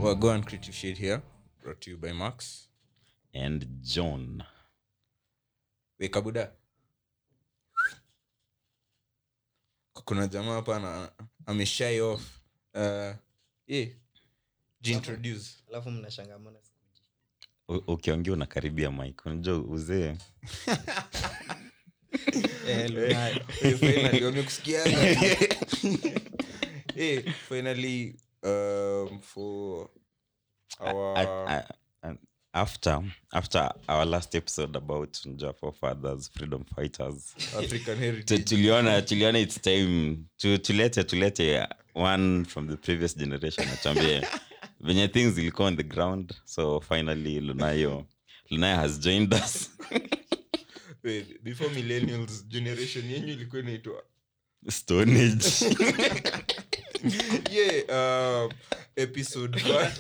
Well, go and creative shade here, brought to you by Max. and john Weka buda. Kuna jamaa hapa na ameshai off. Uh, yeah. Jintroduce. alafu mnashangamana sikuji U- ukiongea unakaribia mike unajua uzee eh, lunayo Eh, finally, wamekusikiaga. Eh, finally, um, for our I- I- I- after after our last episode about unajua forefathers freedom fighters African tu- heritage. tuliona tuliona its time tu, tulete tulete one from the previous generation atuambie venye things zilikuwa on the ground so finally lunayo lunayo has joined us Wait, before millennials generation yenyu ilikuwa inaitwa stone age yeah um, episode one.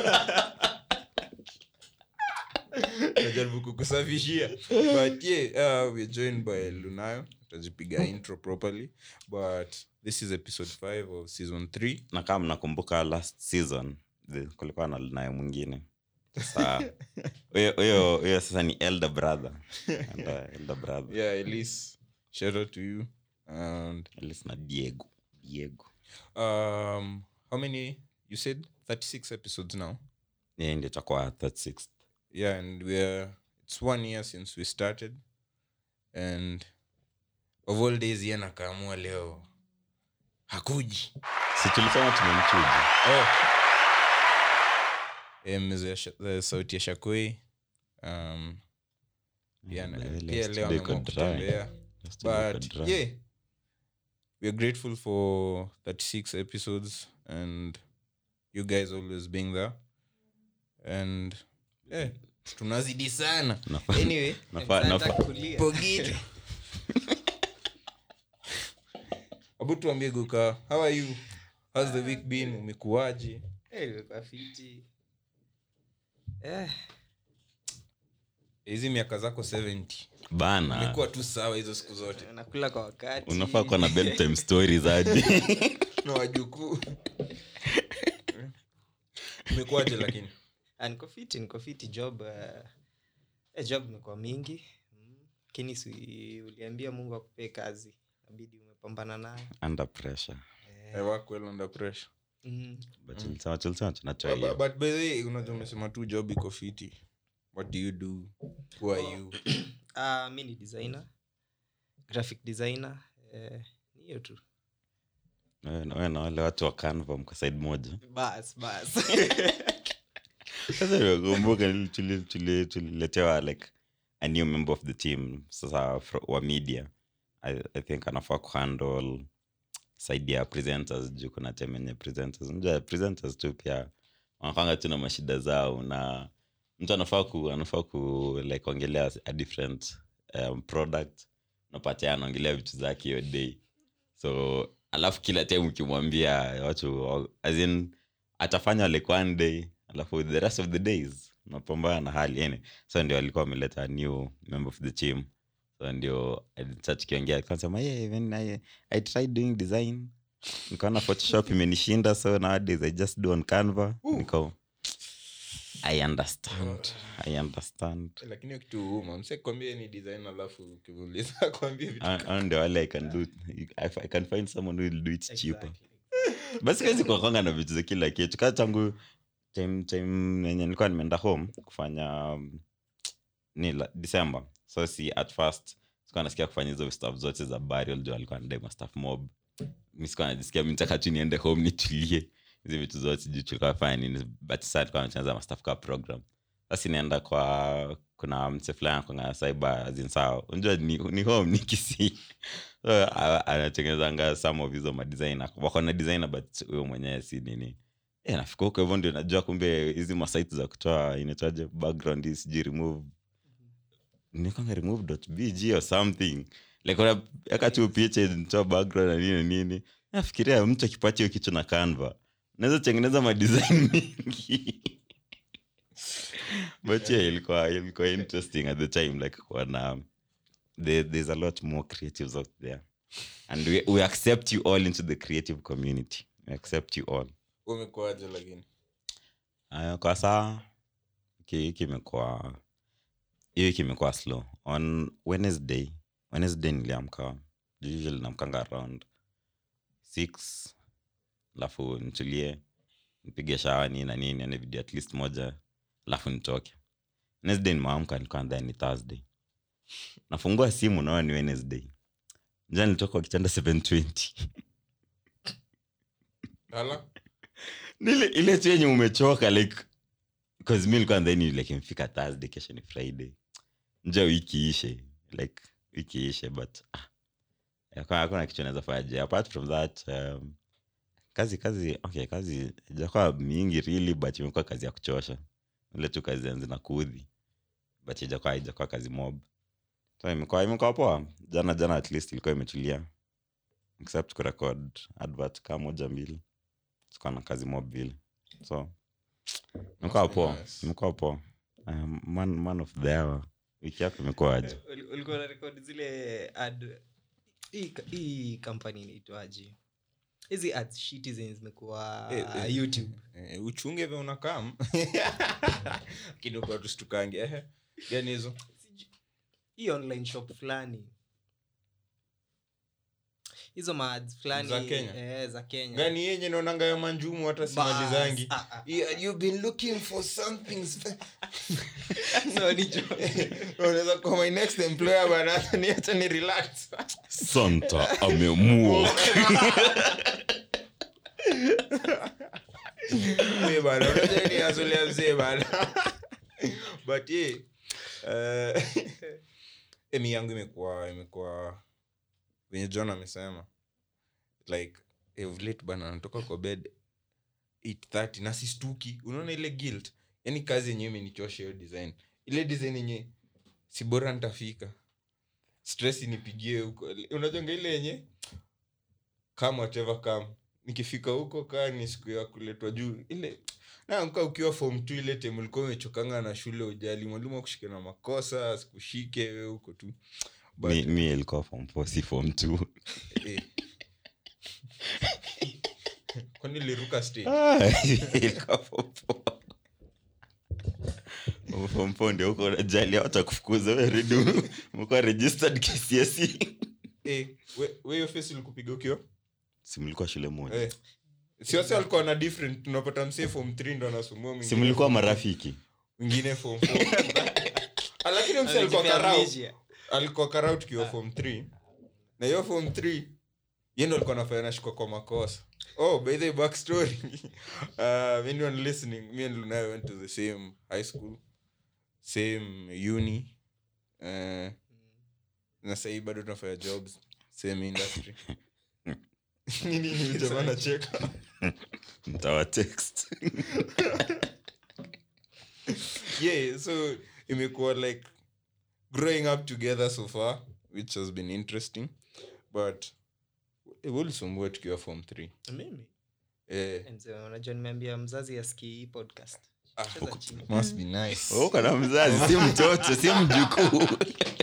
najaribu kukusafishia but yeah uh, we're joined by lunayo tutajipiga intro properly but this is episode 5 of season 3 na kama mnakumbuka last season the- kulikuwa na lunayo mwingine sasa huyo huyo huyo sasa ni elder brother and, uh, elder brother yeah elise shout out to you and at least na diego diego um how many you said 36 episodes now yeye ndio itakuwa 36 yeah and we're it's one year since we started and of all days ye nakaamua leo hakuji si tulisema tumemchuja oh. Eh, mzee Sha- eh, sauti ya shakoi um, pia na- Vile pia leo studio ameamua iko dry. kutembea Studio iko but dry. yeah we're grateful for 36 episodes and you guys always being there and yeah tunazidi sana Nafaa- anyway nafaa- nafaa- kulia pogito abu tuambie guka how are you how's the week been umekuwaje Eh, nimekuwa fiti eh, hizi miaka zako 70 bana umekuwa tu sawa hizo siku zote nakula kwa wakati unafaa kuwa na bedtime stories aje na wajukuu umekuwaje lakini Ah, niko fiti niko fiti job uh, eh, job imekuwa mingi Mm. lakini si uliambia mungu akupee kazi nabidi umepambana nayo under pressure I work well under pressure mm. but tulisema tulisema tunatoa but, hiyo but by the way unajua umesema tu job iko fiti what do you do who are you ah, mi ni designer graphic designer eh, ni hiyo tu Wewe na- wewe na wale watu wa canva mko side moja bas bas sasa nimekumbuka nili- tuli- tuli- tuliletewa like a new member of the team sasa fro- wa media I, i think anafaa kuhandle side ya presenters juu kuna time yenye presenters unajua presenters tu pia wanakwanga tu na mashida zao na mtu anafaa ku anafaa ku like ongelea a different um, product napata anaongelea vitu zake hiyo day so alafu kila time ukimwambia watu as in atafanya like one day alafu the rest of the days unapambana na hali yani so ndio alikuwa ameleta a new member of the team so ndio sa tukiongea kasema yeah, even I, i tried doing design nikaona photoshop imenishinda so nowadays i just do on canva niko i understand i understand lakini hiyo kitu huuma mse kwambie ni design alafu ukimuuliza kwambie vitu Ah, ah, ndio wale i can do if i can find someone who will do it cheaper exactly. basi kawezi kuakwanga na vitu za kila kitu kaa tangu time time yenye nilikuwa nimeenda home kufanya um, ni la- december so si at first sikuwa nasikia kufanya hizo staff zote za burial juu alikuwa nadai staff mob mi sikuwa najisikia mi nataka tu niende home nitulie hizi vitu zote juu tulikuwa fanya nini but sasa alikuwa anachenza mastaff ka program basi naenda kwa kuna mse fulani kwanga cyber zinsawa unajua ni, ni home ni kisii so a- anatengenezanga some of hizo madesigner wako na designer but huyo mwenyewe si nini e, nafika huko hivyo ndio najua kumbe hizi masite za kutoa inaitwaje background hii sijui remove nikwanga remove.bg or something like unaweka tu picha nitoa background na nini na nini nafikiria mtu akipata hiyo kitu na canva naweza tengeneza madesign mingi but yeah ilikuwa ilikuwa interesting at the time like wana there, there's a lot more creatives out there and we, we accept you all into the creative community we accept you all umekuaje lakini Uh, kwa saa hiki hiki imekuwa hiyo wiki imekuwa slow on wednesday wednesday niliamka usually namkanga around six alafu nitulie nipige shawa nini na nini nione video at least moja alafu nitoke wednesday nimeamka nilikuwa nadhani ni thursday nafungua simu naona ni wednesday nja nilitoka kwa kitanda 720 Ala? nile ile tu yenye umechoka like cause mi nilikuwa nadhani like imefika thursday kesho ni friday nja wiki ishe like wiki ishe but ah, hakuna- hakuna kitu naweza fanya apart from that um, kazi kazi okay kazi ijakuwa mingi really but imekuwa kazi ya kuchosha ile tu kazi zenye zinakuudhi but ijakuwa ijakuwa kazi mob so imekuwa imekuwa poa jana jana at least ilikuwa imetulia except kurecord advert kaa moja mbili sikuwa na kazi mob vile so imekuwa Must be poa nice. imekuwa poa um, man, man of the hour wiki yako imekuwa aje Uli- ulikuwa na rekodi zile ad hii ka- hii kampani inaitwaje hizi ads shiti zenye zimekuwa Eh, eh. youtube Eh, uchunge vya unakam kidogo tustukange ehe gani hizo Siju- hii online shop fulani hizo maads fulani Za Kenya? eh, za kenya gani yenye naonanga ya manjumu hata Bas, simalizangi ah, ah. Yeah, you've been looking for something spe- So, ni jo- unaweza kuwa my next employer bana hata ni hata ni relax santa amemua Mzee bana unajua ni azulia mzee bana but yeah uh, emi yangu imekuwa imekuwa venye john amesema like eh, of late bana natoka kwa bed 830 na sistuki unaona ile guilt yani kazi yenyewe imenichosha hiyo design ile design yenye si bora nitafika stress inipigie huko unajonga ile yenye come whatever come nikifika huko kaa ni siku ya kuletwa juu ile naamka ukiwa form t ile tem ulikuwa umechokanga na shule ujali mwalimu akushike na makosa asikushike we huko tu But, mi, mi ilikuwa form four, si form two. eh. kwani liruka stage Ah, ilikuwa form four. Form four ndio huko unajali hawatakufukuza we redu umekuwa registered KCSE. eh, we- we hiyo face ilikupiga ukiwa si mlikuwa shule moja eh. siwasi walikuwa na different tunapata msee form 3 ndo anasumbua si mwingine mlikuwa form- marafiki mwingine form 4 Ah, lakini msee alikuwa Amejipea karau amnesia. alikuwa karau tukiwa form 3 na hiyo form 3 ye ndo alikuwa nafanya nashikwa kwa makosa oh by the back story uh, anyone listening me and Lunai went to the same high school same uni uh, na sahii bado tunafanya jobs same industry nini ni jamaa anacheka mtawa text yeah so imekuwa like growing up together so far which has been interesting but ulisumbua tukiwa form 3 mimi eh, Mzee, unajua nimeambia mzazi aski hii podcast ah, Cheza uko- chini. must be nice uko na mzazi si mtoto si mjukuu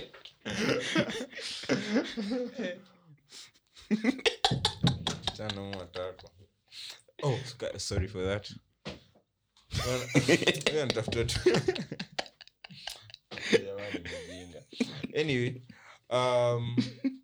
Chana huyu watatu. oh ska- sorry for that Bwana, huyu anatafuta tu Jamani, mjinga. anyway um,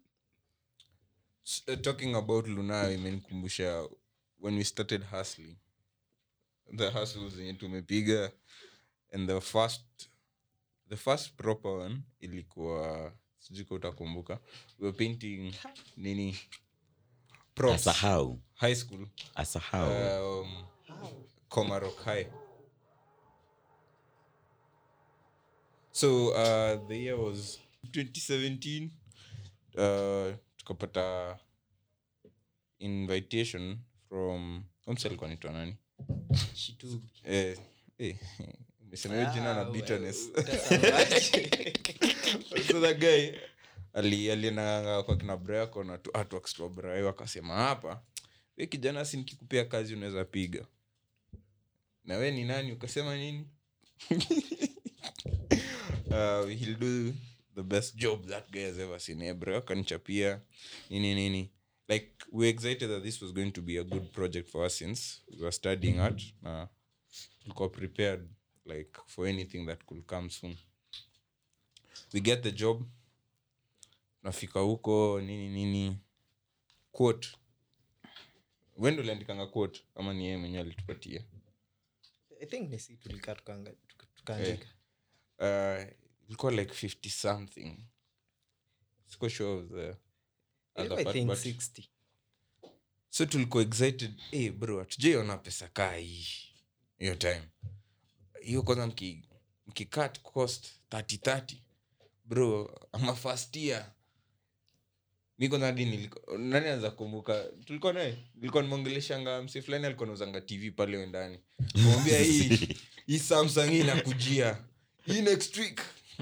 s- uh, talking about lunayo imenikumbusha when we started hustling the hustles zenye tumepiga and the first the first proper one ilikuwa sijui ka utakumbuka we were painting nini props asahau high school asahau um, Komarok High. So uh, the year was 2017. Uh, tukapata invitation from umse alikuwa anaitwa nani Shitubi. eh, eh, umesema hiyo jina na Ah, bitterness we- utasemaje? so that guy ali alienanga kwa kina brako na tu artworks tu wa Brayo akasema hapa we kijana si nikikupea kazi unaweza piga na we ni nani ukasema nini uh, he'll do the best job that guy has ever seen eh, Brayo akanichapia nini nini like we were excited that this was going to be a good project for us since we were studying art na tulikuwa prepared like for anything that could come soon we get the job nafika huko nini nini quote wendo uliandikanga quote ama ni yeye mwenyewe alitupatia i think ni si tulikaa tukaanga- tuka- tukaandika uh, ilikuwa like 50 something siko sure of the other Ilikuwa, I part, think but- 60 so tulikuwa excited hey, bro hatujaiona pesa kaa hii hiyo time hiyo kwanza mki, mkicut cost 30 bro ama first year mi kwanza hadi niliko- nani anaweza kumbuka tulikuwa naye nilikuwa nimeongeleshanga msi fulani alikuwa nauzanga tv pale wendani kumwambia hii hii samsung hii inakujia hii next week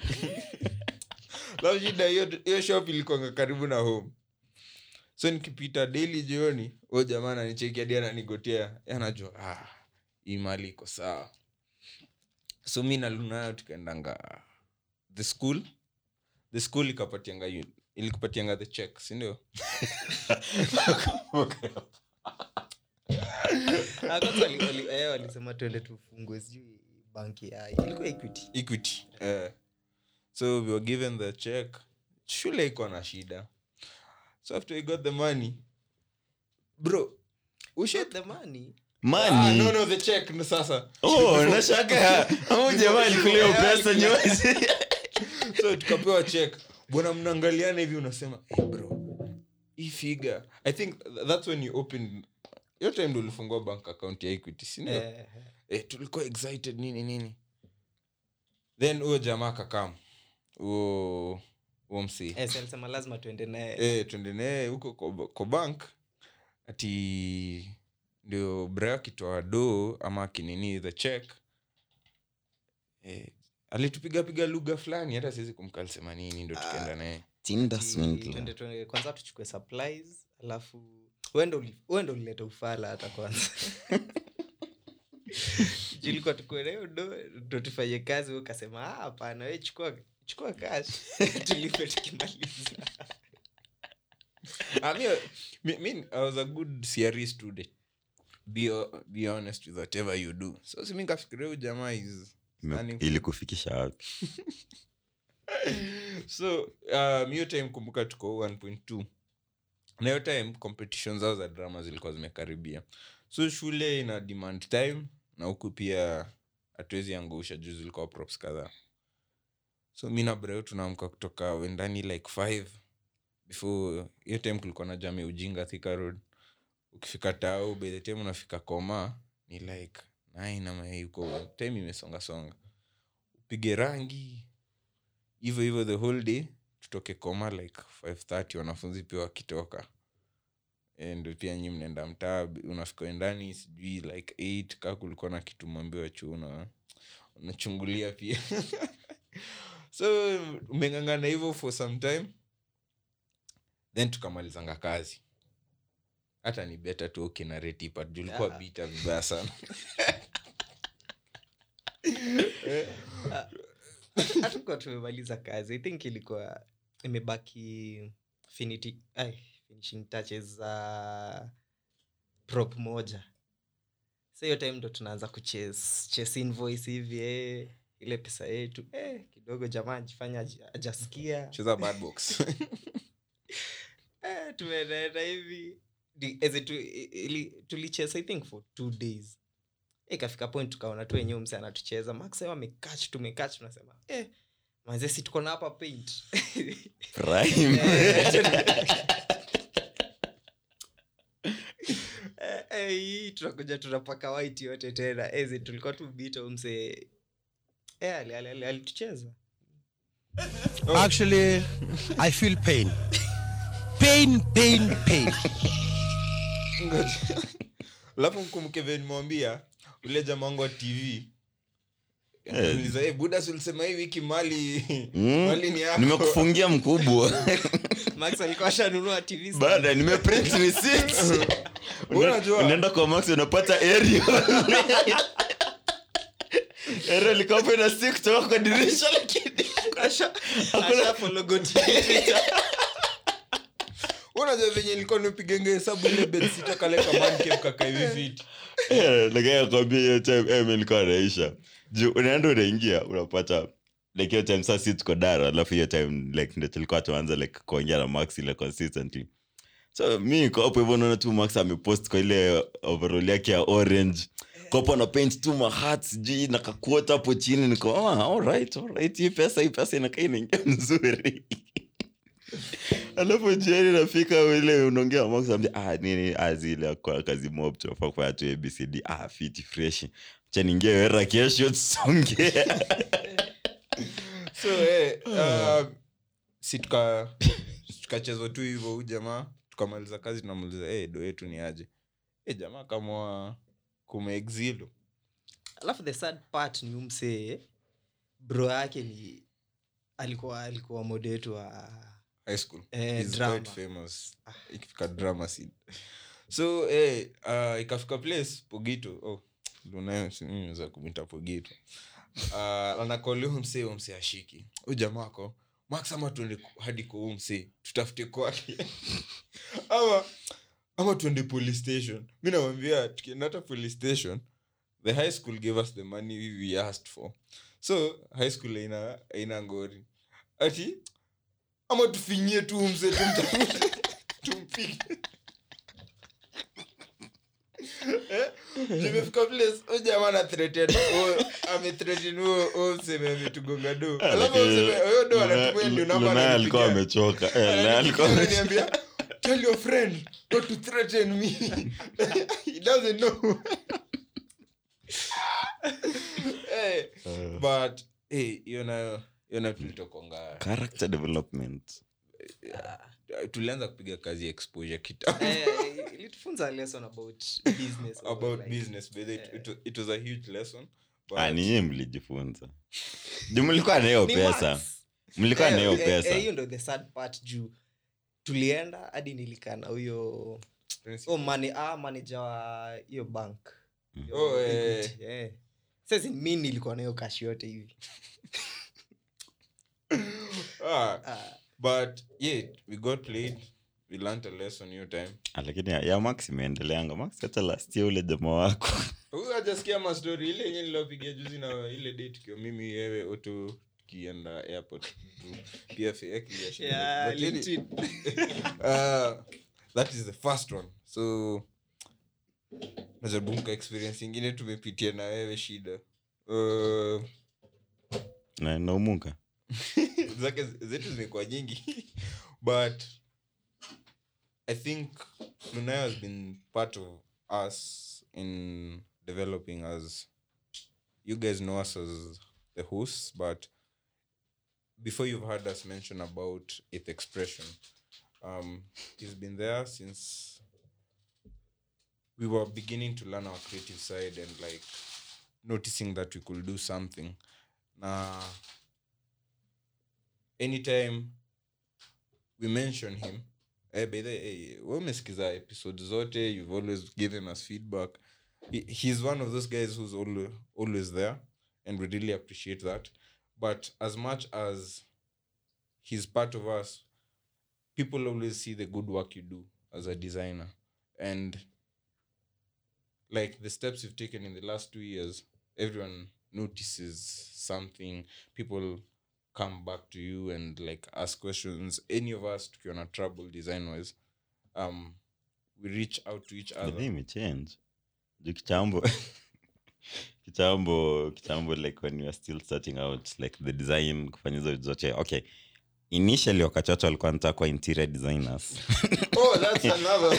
lao shida hiyo hiyo shop ilikuanga karibu na home so nikipita daily jioni huyo jamaa ananicheki hadi ananigotea anajua ah, hii mali iko sawa so mi na lunayo tukaendanga the school the school ikapatianga yu- ilikupatianga the check sindio Ah, kwanza wali- wali- eh, walisema tuende tufungue sijui banki ya ilikuwa equity equity uh, so we were given the check shule iko na shida so after we got the money bro ushet the money ah, Money. no no the check no sasa Oh, nashaka au jamaa alikulia pesa nyozi so tukapewa check bwana mnaangaliana hivi unasema hey bro hii figa i think th- that's when you opened hiyo time ndo ulifungua bank account ya equity sindio eh, eh, tulikuwa excited nini nini then huyo jamaa kakam huo huo msee eh, si alisema lazima tuende naye eh, twende naye huko kwa- kwa bank ati ndio bra akitoa do ama akinini the check eh, alitupiga piga lugha fulani hata siwezi kumka alisema nini ndo tukaenda naye Tinder Ati swindler. tuende- tuende- kwanza tuchukue supplies alafu uende uli- uende ulileta ufala hata kwanza julikuwa tukue nayo do ndo tufanye kazi we ukasema "Ah, hapana we chukua chukua cash tulipe tukimaliza Ah, mi- mi- mi- I was a good CRE student. Be, ho- be honest with whatever you do. So si mi nikafikiria huyu jamaa is standing for- ili kufikisha wapi so um, hiyo time kumbuka tuko 1.2 na hiyo time competition zao za drama zilikuwa zimekaribia so shule ina demand time na huku pia hatuwezi angusha juu zilikuwa props kadhaa so mi na breo tunaamka kutoka wendani like 5 before hiyo time kulikuwa na jami ujinga thika road ukifika tao by the time unafika koma ni like nine ama huko time imesonga songa upige rangi hivyo hivyo the whole day tutoke koma like 530 wanafunzi pia wakitoka Eh, ndo pia nyi mnaenda mtaa unafika ndani sijui like 8 kaa kulikuwa na kitu mwambiwa chuna unachungulia pia so umengangana hivyo for some time then tukamalizanga kazi hata ni beta tu ukinaretipa julikuwa Ah. bita vibaya sana Eh, hatukuwa tumemaliza kazi i think ilikuwa imebaki finiti, ai, finishing touches za prop moja sa hiyo time ndo tunaanza kuchase chase invoice hivi eh, ile pesa yetu eh, kidogo jamaa ajifanya aja- ajasikia cheza bad box eh, tumenaenda hivi Di- as it- ili- tulicheza i think for two days Eh, ikafika point tukaona tu wenyewe mse anatucheza max amekach tumekach tunasema eh, manze si tuko na hapa paint Prime. Eh, eh, hii tunakuja tunapaka white yote tena ezi tulikuwa tu bito mse eh, ali- ali- ali- alitucheza Actually, I feel pain. Pain, pain, pain. Ngoja. alafu mkumbuke vile nimwambia ule jamaa wangu wa tv Eh. Niuliza, "Eh, buda si ulisema hii wiki mali Mm. mali ni yako nimekufungia mkubwa max alikuwa ashanunua tv stand. baada nimeprint receipt Unajua- unaenda kwa max unapata aerial aerial liko hapo ina stick kutoka kwa dirisha lakini Asha- asha follow go to Twitter. unajua venye ilikuwa nipigenge hesabu ile bedsita kale kamanke kaka hivi fiti Eh, like akwambia hiyo time eh, mi nilikuwa naisha juu unaenda unaingia unapata like hiyo time saa si tuko dara alafu hiyo time like ndo tulikuwa tuanza like kuongea na max ile consistently so mi niko hapo hivyo naona tu max amepost kwa ile overall yake ya orange kopo na paint tu mahat sijui na kakuota hapo chini niko ah, alright, alright. hii pesa hii pesa inakaa inaingia mzuri alafu jioni nafika ile unaongea na Max, ambia, ah, nini ah, zile kwa kazi mob tunafaa kufanya tu abcd ah, fiti fresh cha ningie wera kesho tusongea so eh, uh, si tuka tukachezwa tu hivyo huu jamaa tukamaliza kazi tunamuliza hey, do yetu ni aje hey, jamaa kama kumeexilo alafu the sad part ni umsee bro yake ni alikuwa alikuwa mode wetu wa high school Eh, He's drama. quite famous ikifika drama scene so eh, uh, ikafika place pogito oh, lunaweza kumita pogito uh, anakolea msee umsee ashiki u jamaako max ama tuende ku- hadi kwa huu msee tutafute kwake ama ama tuende police station mi namwambia tukienda hata police station the high school gave us the money we asked for so high school aina aina ngori ati ama tufinyie tu mse tumtafute tumpige Eh, tumefika place huyu jamaa ana threaten huyo- amethreaten huyo- huyo mseme ametugonga do alafu huyo mseme huyo do anatumia ndio namba Luna alikuwa ananipigia. amechoka Eh, Luna alikuwa amechoka. Ananiambia, tell your friend not to threaten me he doesn't know Eh, Eh, but eh, hiyo nayo hiyo nayo tulitokonga character development tulianza kupiga kazi ya exposure kitambo Eh, ilitufunza lesson about business about like- business but it, it, wa- it was a huge lesson but Ah, ni nyinyi mlijifunza juu mlikuwa na hiyo Ni pesa maths. mlikuwa na Eh, hiyo eh, eh, pesa hiyo ndo the sad part juu tulienda hadi nilikaa na huyo oh, mani, ah, manager wa hiyo bank Mm. Oh, eh. Equity, eh. sasa mi nilikuwa na hiyo kashi yote hivi ah, Ah, but yeah we got played we learned a lesson hiyo time Ah, lakini ya, ya max imeendeleanga max hata last year ule jamaa wako huyu hajasikia mastori ile yenye nilopigia juzi na ile day tukiwa mimi wewe oto tukienda airport tu pfa clear yeah, Lakini- LinkedIn. uh, that is the first one so najaribu mka experience ingine tumepitia na wewe shida uh, na naumuka zake zetu zimekuwa nyingi but i think lunayo has been part of us in developing as you guys know us as the hosts but before you've heard us mention about its expression um, he's been there since we were beginning to learn our creative side and like noticing that we could do something na anytime we mention him eh, by the hey, we umesikiza episode zote you've always given us feedback he, he's one of those guys who's always, always there and we really appreciate that but as much as he's part of us people always see the good work you do as a designer and like the steps you've taken in the last two years everyone notices something people come back to you and like ask questions any of us tukiwa na trouble design wise um we reach out to each But other imechange juu kitambo kitambo kitambo like when we were still starting out like the design kufanya hizo vitu zote okay initially wakati watu walikuwa nataka kuwa interior designers oh that's another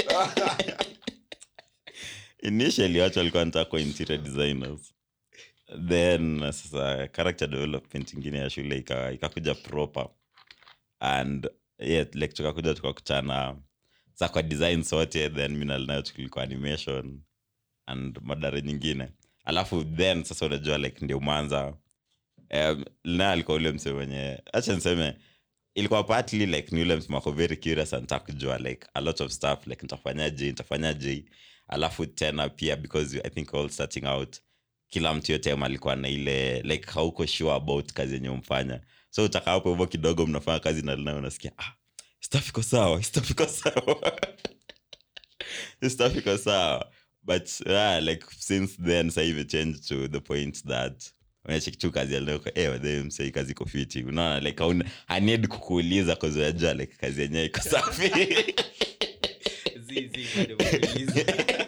initially watu walikuwa nataka kuwa interior designers then uh, sasa character development ingine ya shule ika- ikakuja proper and yeah, like tukakuja tukakutana sa kwa design sote then minalinayo tulikuwa animation and madara nyingine alafu then sasa unajua like ndio mwanza um, lina alikuwa ule mse wenye acha niseme ilikuwa partly like ni ule mse wako very curious anataka kujua like a lot of stuff like nitafanyaje nitafanyaje alafu tena pia because i think all starting out kila mtu yote alikuwa na ile like hauko sure about kazi yenye umfanya so utaka hapo hivyo kidogo mnafanya kazi na lina unasikia ah, stuff iko sawa stuff iko sawa stuff iko sawa but yeah, like since then sa imechange to the point that unachekitu kazi aleko eh wadhe msei kazi iko fiti unaona like hauna- anid kukuuliza cause unajua like kazi yenyewe iko safi Zi, zi, bado muulize.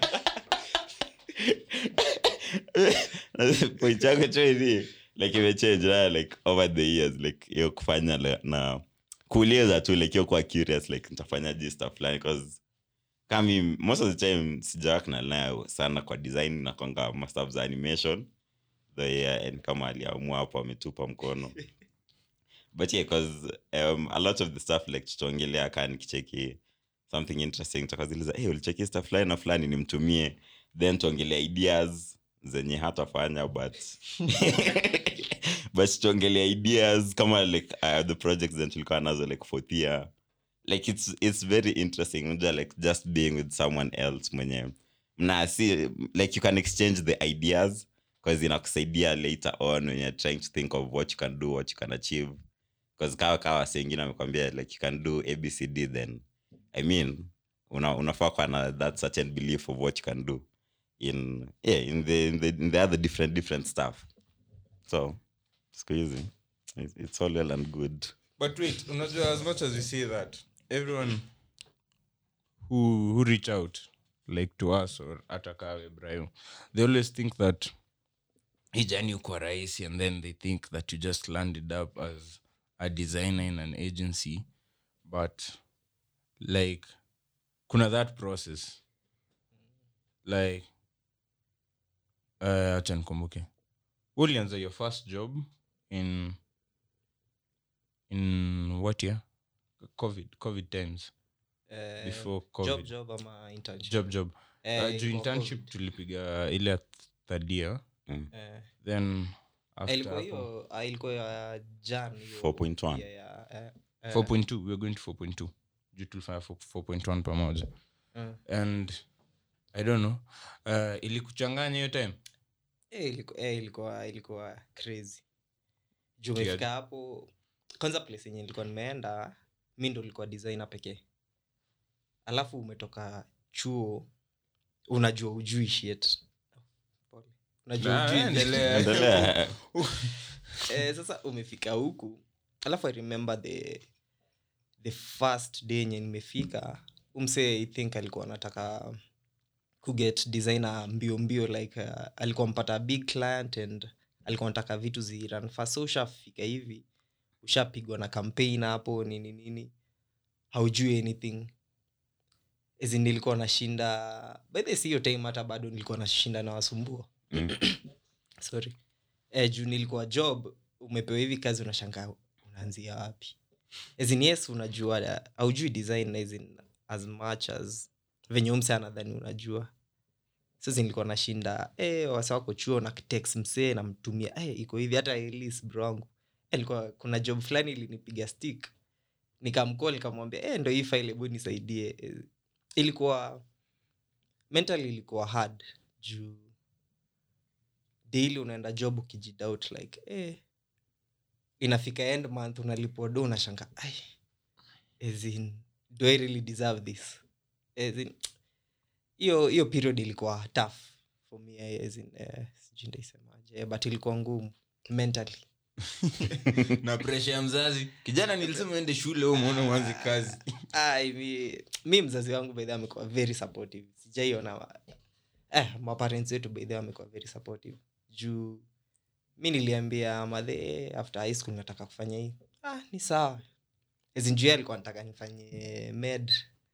point yangu tu ni like imechange na like over the years like hiyo kufanya le- na kuuliza tu like hiyo kuwa curious like nitafanya ji stuff fulani cause kami most of the time sijawak na nayo sana kwa design na kwanga mastuff za animation the year and kama aliamua hapo ametupa mkono but yeah cause um, a lot of the stuff like tutaongelea kaa nikicheki something interesting takaziliza hey, ulicheki stuff fulani na fulani nimtumie then tuongelea ideas zenye hatafanya but but tuongelea ideas kama like uh, the projects zen tulikuwa nazo like fourth year like it's, it's very interesting unajua like just being with someone else mwenye mna si like you can exchange the ideas because inakusaidia later on when you're trying to think of what you can do what you can achieve because kawa kawa sengine amekwambia like you can do abcd then i mean una, unafaa kuwa na that certain belief of what you can do in yeah in the in the, in the other different different stuff so siku hizi it's, it's all well and good but wait unajua as much as we say that everyone who, who reach out like to us or hata kawe brayo they always think that hii jani uko rahisi and then they think that you just landed up as a designer in an agency but like kuna that process like uh, acha nikumbuke ulianza your first job in in what year covid covid times Eh, before job covid job ama internship job job Eh, uh, juu ilikuwa internship COVID. tulipiga ile ya third year Eh, then eh, after ilikuwa hapo- hiyo ah, ilikuwa ya jan hiyo 4.1. ya- ya, eh, eh, 4.2 we were going to 4.2 juu tulifanya 4.1 pamoja eh. and i don't know uh, ilikuchanganya hiyo time Eh, iliku- eh, ilikuwa ilikuwa crazy juu Yeah. umefika hapo kwanza place yenye nilikuwa nimeenda mi ndo nilikuwa designer pekee alafu umetoka chuo unajua ujui shit Pole. unajua Ah, ujui endelea. endelea eh, sasa umefika huku alafu i remember the the first day yenye nimefika umse i think alikuwa anataka kuget designer mbio mbio like uh, alikuwa mpata big client and alikuwa anataka vitu ziran fast so ushafika hivi ushapigwa na campaign hapo nini nini haujui anything As in nilikuwa nashinda by the way, si hiyo time hata bado nilikuwa nashinda na wasumbua Mm. sorry eh, juu nilikuwa job umepewa hivi kazi unashangaa unaanzia wapi as in yes unajua uh, haujui design as, in, as much as venye umse anadhani unajua sasa nilikuwa nashinda eh, wasa wako chuo na text msee namtumia eh, iko hivi hata elis bro wangu eh, ilikuwa kuna job fulani ilinipiga stick nikamcall nikamwambia eh, ndo hii file hebu nisaidie eh, ilikuwa mentally ilikuwa hard juu daily unaenda job ukijidoubt like eh, inafika end month unalipwa do unashanga ai as in, do i really deserve this as in, hiyo hiyo period ilikuwa tough for me eh, as in, eh, sijui ndaisemaje eh, but ilikuwa ngumu mentally na presha ya mzazi kijana nilisema ende shule u muone mwanzi kazi Ai, mi, mi mzazi wangu baidhi amekuwa very supportive sijaiona wa- eh, maparents wetu baidhi amekuwa very supportive juu mi niliambia madhe after high school nataka kufanya hii ah, ni sawa ezinjua alikuwa nataka nifanye med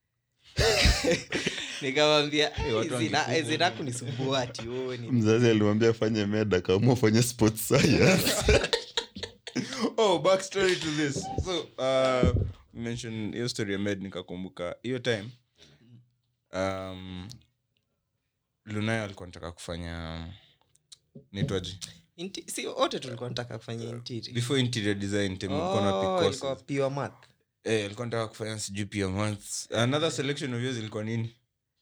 nikamwambia watu wangekufa. zinakunisumbua ati oh, ni- mzazi alimwambia afanye meda kaamua afanye sports science oh backstory to this so uh, we mentioned hiyo story ya med nikakumbuka hiyo time um, lunayo alikuwa nataka kufanya nitwaji inti- si wote tulikuwa nataka kufanya interior. before interior design time ulikuwa na pick Oh, courses. ilikuwa pure math eh alikuwa nataka kufanya sijui pia months another selection of yours ilikuwa nini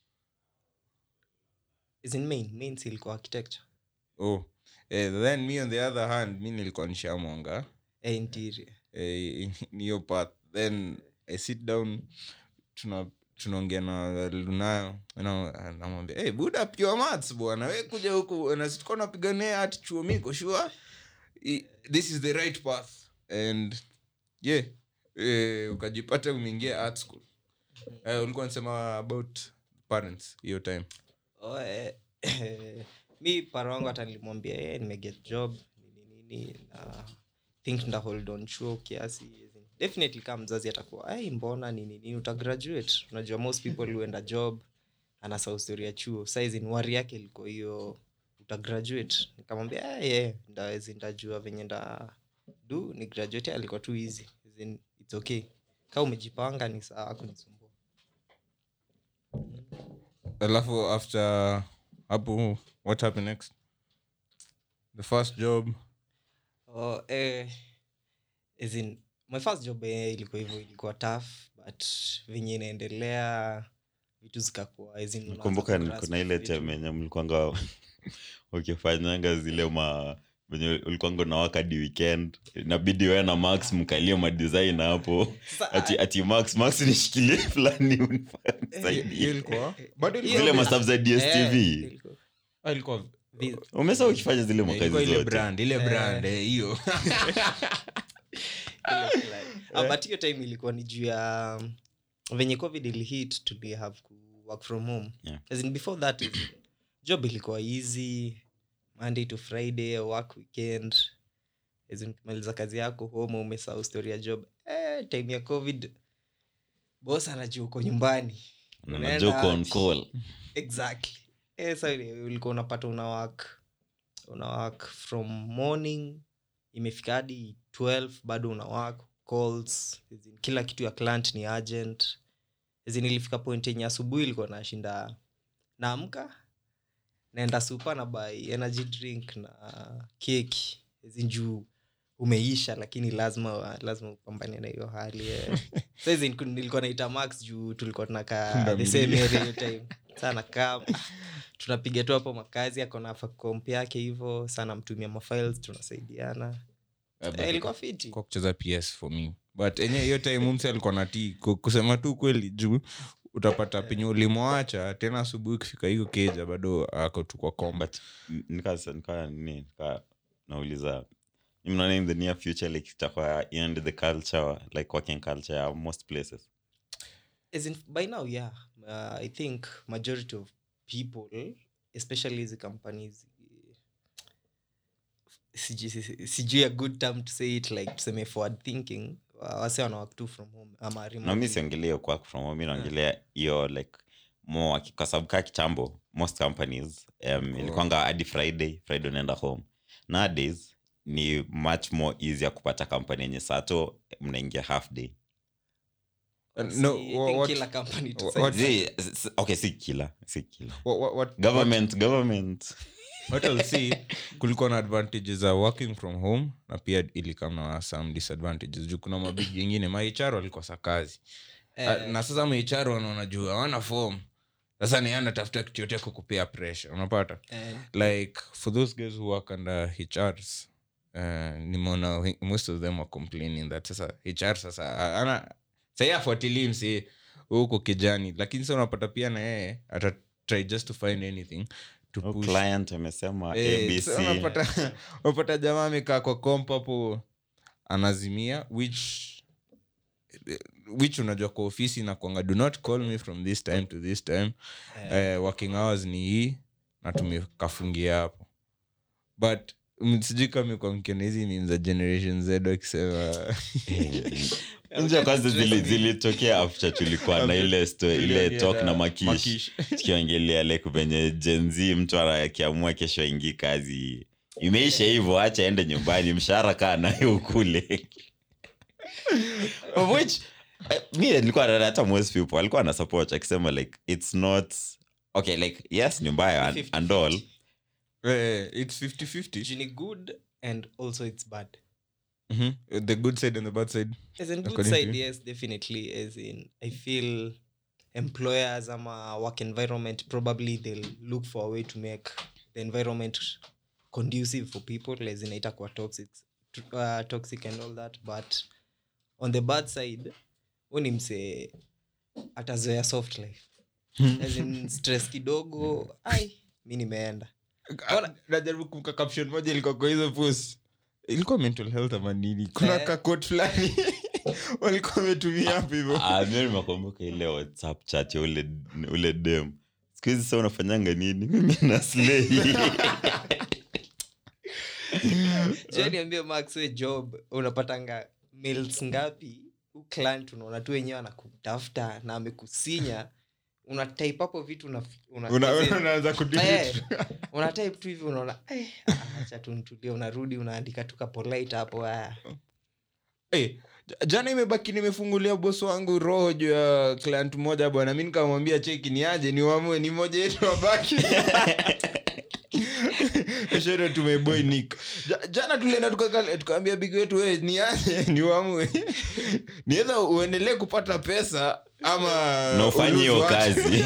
As in main main si ilikuwa architecture oh eh, then me on the other hand mi nilikuwa nishamwanga eh, interior eh, ni hiyo path then i sit down tuna tunaongea na lunayo you know, namwambia hey, buda pure maths bwana we kuja huku nasituka napigania ati chuo miko sure I- this is the right path and yeah eh, ukajipata umeingia art school eh, ulikuwa nasema about parents hiyo time Oh, eh, mi para wangu hata nilimwambia eh, nimeget job nini nini na think nda hold on chuo kiasi definitely kama mzazi atakuwa ai mbona nini nini utagraduate unajua most people huenda job anasahau story ya chuo saizin wari yake ilikuwa hiyo utagraduate nikamwambia eh, yeah, ndawezi ndajua venye nda du ni graduate alikuwa tu easy As in, it's okay kaa umejipanga ni sawa kunisumbua alafu after hapo what happened next the first job Oh, eh, as in, my first job eh, ilikuwa hivyo ilikuwa tough but venye inaendelea vitu zikakuwa as in, unaanza kumbuka kugrasp kuna ile vitu. time yenye mlikwanga ukifanyanga zile ma venye ulikuanga unawaka di weekend inabidi wewe na max mkalie madesign hapo Sasa, ati, ah, ati max max nishikilie fulani unifanye hiyo nisaidie. ilikuwa bado Hiyo- zile ilikuwa mastaff za eh, dstv ilikuwa- Ah, ilikuwa vi- umesa ukifanya zile ilikuwa makazi ile zote brand ile Eh. brand eh, hiyo ile fulani. Ah, but hiyo time ilikuwa ni juu ya venye covid ilihit tuli have ku work from home Yeah. As in before that is- job ilikuwa easy monday to friday work weekend As in ukimaliza kazi yako home umesahau story ya job eh, time ya covid bos anajua uko nyumbani Na Unaenda joke on out. call exactly eh, so ile ulikuwa unapata una work una work from morning imefika hadi 12 bado una work calls as in, kila kitu ya client ni urgent As in, ilifika point yenye asubuhi ilikuwa nashinda naamka naenda supa na buy energy drink na keki As in, juu umeisha lakini lazima lazima upambane na hiyo hali eh. So as in, kun- nilikuwa naita max juu tulikuwa tunakaa the same area hiyo time sana kaa tunapiga tu hapo makazi akona komp yake hivo sana mtumia mafiles tunasaidiana eh, ilikuwa fiti kwa kucheza ps for me but enye hiyo time mse alikuwa natii kusema tu kweli juu utapata penye ulimwacha tena asubuhi ukifika hiyo keja bado ako tu kwa komba but nika nika nini nika nauliza you mnaona in the near future like itakuwa end the culture like working culture ya most places As in, by now yeah uh, i think majority of people especially hizi companies eh, sijui sijui- sijui a good term to say it like tuseme forward thinking wa- wase wanawak tu from home ama na mi remotely. siongelea hiyo kwak from home mi naongelea hiyo like more waki- kwa sababu kaa kitambo most companies um, ilikuanga hadi friday friday unaenda home nowadays ni much more easier kupata company yenye sato mnaingia half day Uh, Si- no, I wha- think what- kila company to wha- say what- Zi- s- okay si kila si kila What- what- what- government government what I'll see, kulikuwa na advantages za working from home na pia ilikam na some disadvantages juu kuna mabigi ingine mahr walikosa kazi Eh, Ah, na sasa mahr wanaona juu hawana form sasa ni anatafuta kitu yote kukupea pressure unapata eh, like for those guys who work under hrs uh, nimeona we- most of them are complaining that sasa hr sasa a- ana sahii afuatilii msi huko kijani lakini sa unapata pia na yeye ata try just to find anything to Oh, push client amesema Eh, abc so unapata unapata jamaa amekaa kwa komp hapo anazimia which which unajua kwa ofisi nakwanga do not call me from this time to this time eh, working hours ni hii na tumekafungia hapo but mm, sijui kama kwa mkiona hizi ni za generation z wakisema nje kwanza zili- zilitokea after tulikuwa na ile sto, ile talk na makish Makish. tukiongelea like venye jenzi mtu ana- akiamua kesho aingi kazi imeisha hivyo acha ende nyumbani mshahara kaa nayo ukule Of which eh, mi nilikuwa naona hata most people alikuwa na support akisema like it's not okay like yes ni mbaya and, and all Eh, it's 50-50. Juu ni good and also it's bad Mhm. the good side and the bad side as in good According to side you? yes definitely as in i feel employers ama work environment probably they'll look for a way to make the environment conducive for people as in itakuwa toxic uh, toxic and all that but on the bad side hu ni msee atazoea soft life As in, stress kidogo ai mi nimeenda Ah, najaribu kumka caption moja ilikuwa kwa hizo post ilikuwa mental health ama nini kuna Eh. kakot fulani walikuwa wametumia hapo hivyo Ah, mimi nimekumbuka ile whatsapp chat ya ule, ule dem siku hizi sa unafanyanga nini mimi na slay Je, niambie max we job unapatanga mails ngapi Huu client unaona tu wenyewe anakutafuta na amekusinya una type hapo vitu una, una, Una- as in, unaanza eh, kudelete. una type tu hivi unaona eh, ah, acha tu nitulie unarudi unaandika tu ka polite hapo ah. Eh, j- jana imebaki nimefungulia bosi wangu roho juu ya client mmoja bwana mi nikamwambia cheki ni aje ni wamue ni moja yetu wabaki shero tumeboy nick Ja- jana tulienda tukaka- tukaambia bigi wetu we ni aje ni wamue niweza uendelee kupata pesa ama na ufanye hiyo ulose watu. kazi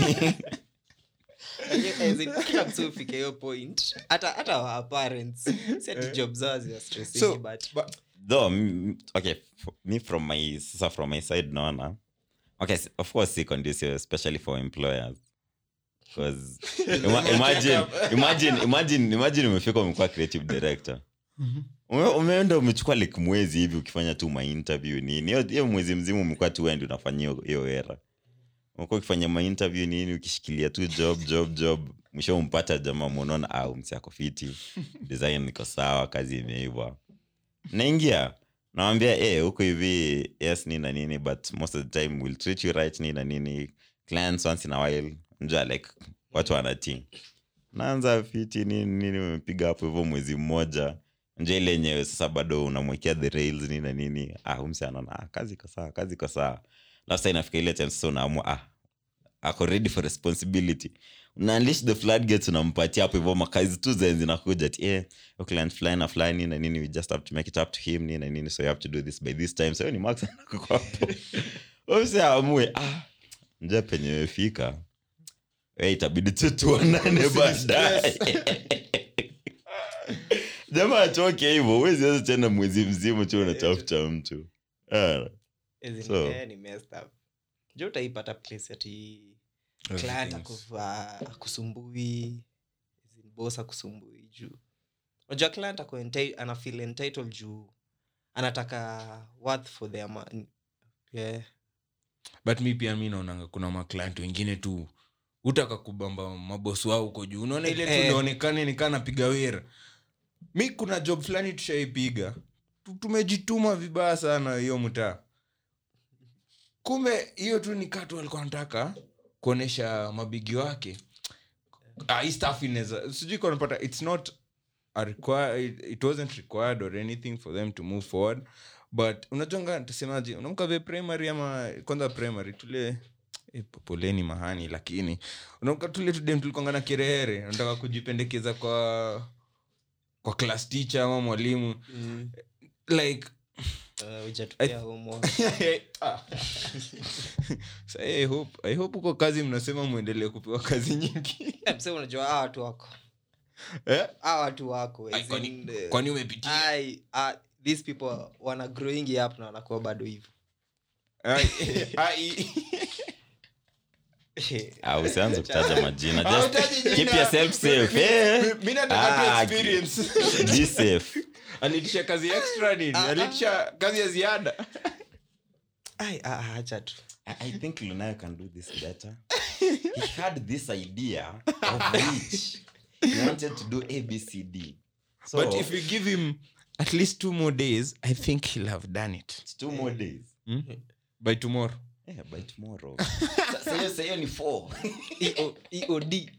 As in, kila mtu ufike hiyo point hata hata our parents si ati job zao zina stressing So, but ba- though m- okay f- me from my sasa from my side naona okay s- of course si conducive especially for employers because ima, imagine imagine imagine imagine umefika umekuwa creative director Ume, umeenda umechukua like mwezi hivi ukifanya tu mainterview nini hiyo- hiyo mwezi mzima umekuwa tu wendi unafanya hiyo- hiyo era umekuwa ukifanya mainterview nini ukishikilia tu job job job mwisho umpata jamaa mwonaona au msi ako fiti design niko sawa kazi imeiva naingia nawambia eh huko hivi yes nini na nini but most of the time will treat you right nini na nini clients once in a while njua like watu wanatii naanza fiti nini nini umepiga hapo hivyo mwezi mmoja nje ile yenyewe sasa bado unamwekea the rails nini na nini ah umsi anaona ah, kazi iko sawa kazi iko sawa alafu sasa inafika ile time sasa unaamua ah ako ready for responsibility una unleash the floodgates unampatia hapo hivyo makazi tu zenye zinakuja ati eh your client fulani na fulani na nini we just have to make it up to him nini na nini so you have to do this by this time so hiyo ni max anakuko hapo umsi amue ah nje penye imefika we itabidi tu tuonane baadaye jamaa atoke hivyo huwezi weza tena mwezi mzima tu unatafuta mtu Ah, as in, So- eh, ni messed up jo utaipata place ati client akuva- akusumbui as in, boss akusumbui juu unajua client ako enti- ana feel entitled juu anataka worth for their money yeah. but mi pia mi naonanga kuna maclient wengine tu utaka kubamba mabosi wao huko juu unaona ile tu Eh. nionekane nikaa napiga wera mi kuna job fulani tushaipiga Tu- tumejituma vibaya sana hiyo mtaa kumbe hiyo tu ni katu alikuwa nataka kuonyesha mabigi wake ah, hii stuff inaweza sijui kanapata its not a require, it, it wasn't required or anything for them to move forward but unajonga tasemaji unamka vye primary ama kwanza primary tule eh, poleni mahani lakini unamka tule tudem tulikwanga na kirehere unataka kujipendekeza kwa kwa class teacher ama mwalimu mm. like uh, hujatupea homework. Ah. Sa, I hope- I hope uko kazi mnasema mwendelee kupewa kazi nyingi Eh, msee unajua hawa watu wako Eh? hawa watu wako Ai, as kwani- in, eh, kwani umepitia ai, ah, these people wana growing up na wanakuwa bado hivyo Ai, ai. ah, usianze kutaja majina Ah, just utaje jina. keep yourself safe Mi- eh? mi- mi nataka tu Ah, experience. be safe alitisha kazi extra nini Ah, ah. alitisha kazi ya ziada ai ah, ah, acha tu I, I think Lunayo can do this better. he had this idea of which he wanted to do ABCD. So but if you give him at least two more days i think he'll have done it it's two more days. by tomorrow Yeah, by tomorrow. Sa- Sayo sayo ni four. EO, eod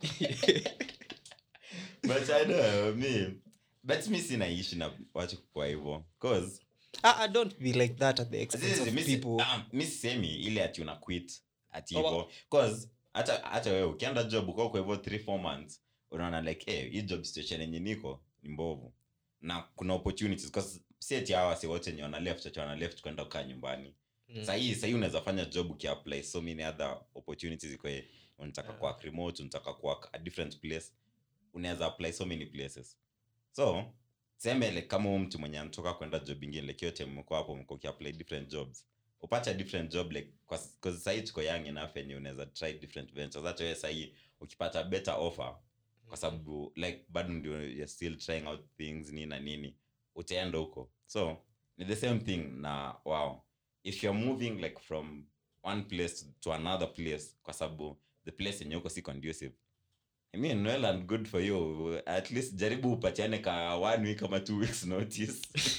but I know, me. But mi sina ishi na watu kwa hivyo. Cause ah, ah, don't be like that at the expense Zizi, of mi si- people ah, mi sisemi ile ati una quit ati Oh, hivo cause hata hata wewe ukienda job uko kwa hivyo 3 4 months unaona like hey, hii job situation yenye niko ni mbovu na kuna opportunities cause si ati hawa si wote ni wana left ati wana left kwenda kukaa nyumbani Mm. sahii sahii unaweza fanya job ukiapply so many other opportunities iko unataka Yeah. kuwork remote unataka kuwork a different place unaweza apply so many places so seme like kama huyu mtu mwenye anatoka kwenda job ingine like yote mmekuwa hapo mko ukiapply different jobs upate a different job like because sahii tuko young enough yenye unaweza try different ventures hata wewe sahii ukipata better offer kwa sababu like bado ndio you're still trying out things nini na nini utaenda huko so ni the same thing na wow if you're moving like from one place to another place kwa sababu the place yenye uko si conducive I mean, well and good for you at least jaribu upatiane ka one week ama two weeks notice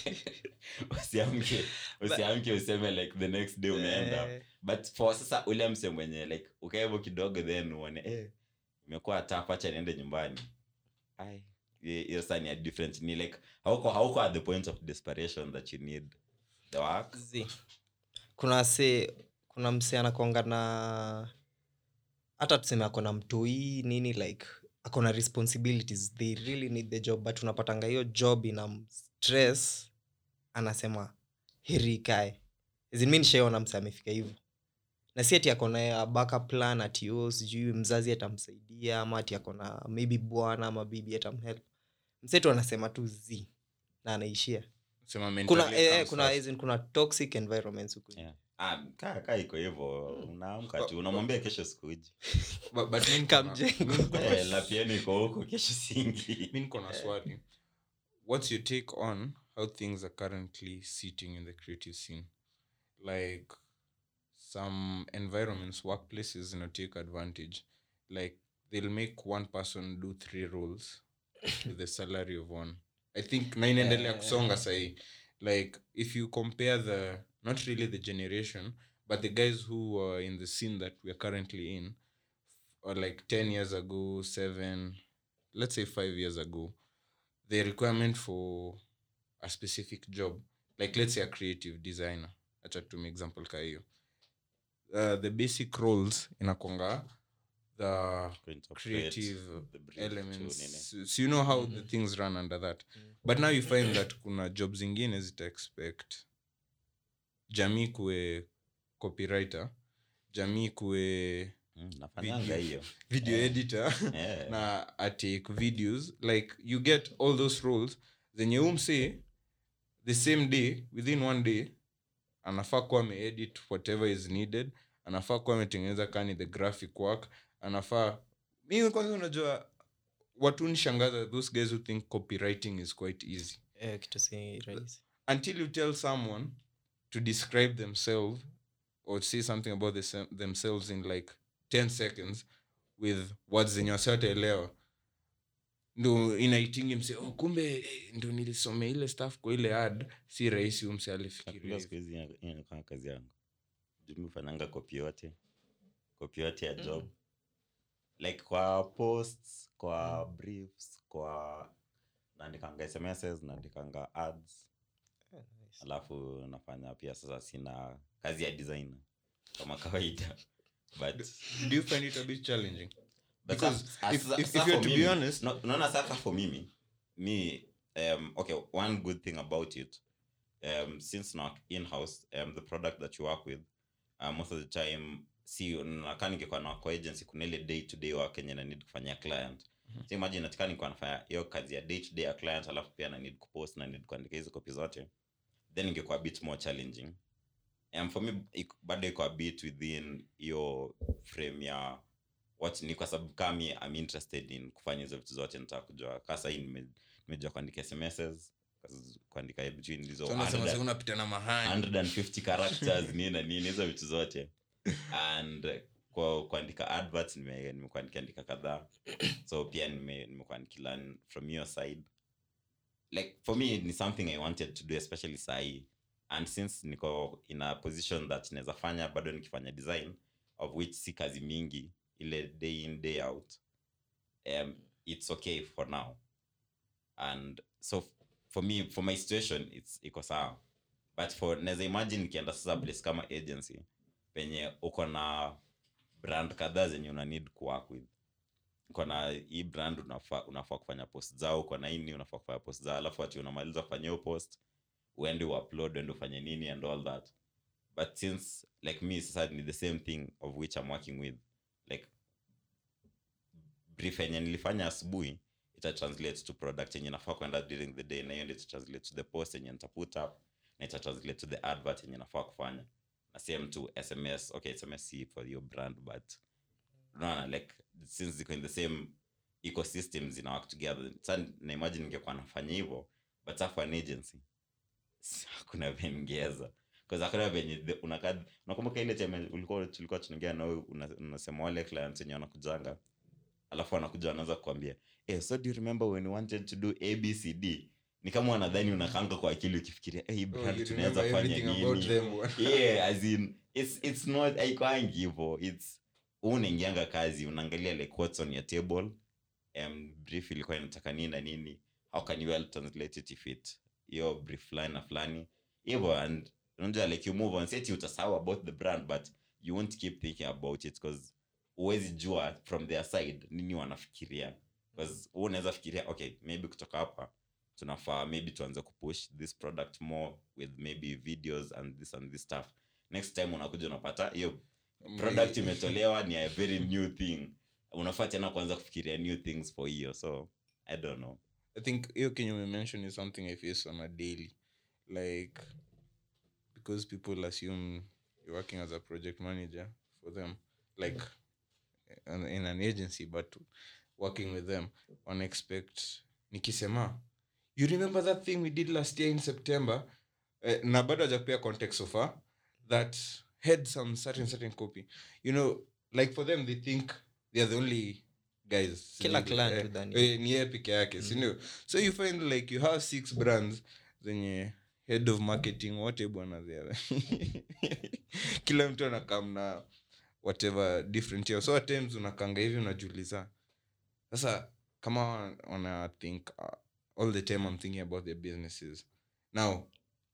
usiamke usiamke useme like the next day umeenda Eh, but for sasa ule mse mwenye like ukaevo kidogo then uone eh, imekuwa taf acha niende nyumbani Ai, hiyo hiyo sasa ni a different ni like hauko hauko at the point of desperation that you need the work zi. kuna se kuna mse anakonga na hata tuseme akona mtoi nini like akona responsibilities they really need the job but unapatanga hiyo job ina stress anasema heri ikae mi nishaona mse amefika hivyo na si ati akona backup plan ati o sijui mzazi atamsaidia ama ati akona maybe bwana ama bibi atamhelp msetu anasema tu z na anaishia Sema kuna mentally eh, eh, comes kuna, first. as in, kuna toxic environments huku Yeah. Ah, kaa kaa iko hivyo unaamka tu unamwambia kesho sikuji But- but mi niko na- Kamjengo. mi niko na- Eh, la piano iko huko kesho singi mi niko na swali what's your take on how things are currently sitting in the creative scene like some environments workplaces you know, take advantage like they'll make one person do three roles with the salary of one i think na inaendelea kusonga sahi like if you compare the not really the generation but the guys who are in the scene that we are currently in or like 10 years ago 7 let's say 5 years ago the requirement for a specific job like let's say a creative designer acha tume example ka hiyo uh, the basic roles inakonga the creative elements so, so you know how the things run under that but now you find that kuna job zingine zita expect jamii kuwe copywriter jamii kuwe nafanyanga Video. hiyo video Eh. editor Eh. na atake videos like you get all those roles zenye umse the same day within one day anafaa kuwa ameedit whatever is needed anafaa kuwa ametengeneza kani the graphic work anafaa mi kwanza unajua watu nishangaza those guys who think copywriting is quite easy eh, kitu si rahisi until you tell someone to describe themselves or say something about the, sem- themselves in like 10 seconds with words zenye wasiwataelewa ndo inaitingi mse oh, kumbe eh, ndo nilisomea ile staff kwa ile ad si rahisi umse alifikiria Nafikiria siku hivyo. hizi ina- inakuwa kazi yangu jumi ufanyanga kopi yote kopi yote ya job like kwa posts kwa briefs kwa naandikanga smss naandikanga ads Eh, nice. alafu nafanya pia sasa sina kazi ya designer kama kawaida but do you find it a bit challenging But Because sa- if- sa- if- sa if you're for to be mimi- honest- no- unaona sasa for mimi me um, okay one good thing about it um, since now in-house um, the product that you work with uh, most of the time si nakaa ningekuwa na kwa agency kuna ile day to day work yenye na need kufanyia client so imagine natika nikuwa nafanya hiyo kazi ya day to day ya client alafu pia na need kupost na need kuandika hizo copy zote then ingekuwa a bit more challenging um, for me iko- bado iko a bit within hiyo frame ya what ni kwa sababu kami am interested in kufanya hizo vitu zote nitaka kujua kaa sahii nime- nimejua kuandika smss kazi- kuandika between hizo So unasema 100 sasa unapita na mahani 150 characters nini na nini hizo vitu zote and uh, kwa kuandika adverts nime- nimekuandika andika kadhaa so pia nime- nimekuwa nikilearn from your side like for me ni something i wanted to do especially sahii and since niko in a position that naweza fanya bado nikifanya design of which si kazi mingi ile day in day out um, it's okay for now and so f- for me for my situation it's iko sawa but for naweza imagine nikienda sasa place kama agency penye uko na brand kadhaa zenye una need kuwork with uko na hii brand unafaa unafaa kufanya post zao uko na ini unafaa kufanya post zao alafu ati unamaliza kufanya hiyo post uende uupload uende ufanye nini and all that but since like me sasa ni the same thing of which i'm working with like brief yenye nilifanya asubuhi ita translate to product yenye nafaa kwenda during the day na hiyo ndio ita translate to the post yenye nita put up na ita translate to the advert yenye nafaa kufanya na same to sms okay sms si for your brand but no, like since ziko in the same ecosystem zina work together sa na imagine ningekuwa nafanya hivyo but sa for an agency s- hakuna venye ningeweza Cause hakuna venye the- unakaa unakumbuka ile time ulikuwa tulikuwa tunaongea na wewe una- unasema wale clients wenye wanakujanga alafu wanakuja wanaanza kukwambia eh, so do you remember when we wanted to do abcd ni kama wanadhani unakanga kwa akili ukifikiria hey, Oh, brand you tunaweza remember fanya everything about nini them, bwana. yeah as in it's it's not haikwangi hivo its huu unaingianga kazi unaangalia like what's on your table um, brief ilikuwa inataka nini na nini how can you well translate it if it hiyo brief fulani na fulani hivo and unajua like you move on seti utasahau about the brand but you won't keep thinking about it because huwezi jua from their side nini wanafikiria bcause huu unaweza fikiria okay maybe kutoka hapa tunafaa maybe tuanze kupush this product more with maybe videos and this and this stuff next time unakuja unapata hiyo product imetolewa ni a very new thing unafaa tena kuanza kufikiria new things for hiyo so i don't know I think hiyo kenye umemention is something I face on a daily. Like because people assume you're working as a project manager for them, like in in an agency, but working with them, one expect nikisema you remember that thing we did last year in September? Uh, na bado hajakupea context so far that had some certain certain copy. You know, like for them they think they are the only guys. Kila Eh, client eh, hudhani. eh, ni yeye peke yake sindio so you find like you have six brands zenye head of marketing wote bwana there kila mtu anakam na whatever different yao so at times unakanga hivi unajiuliza sasa kama wana- wana think uh, all the time i'm thinking about their businesses now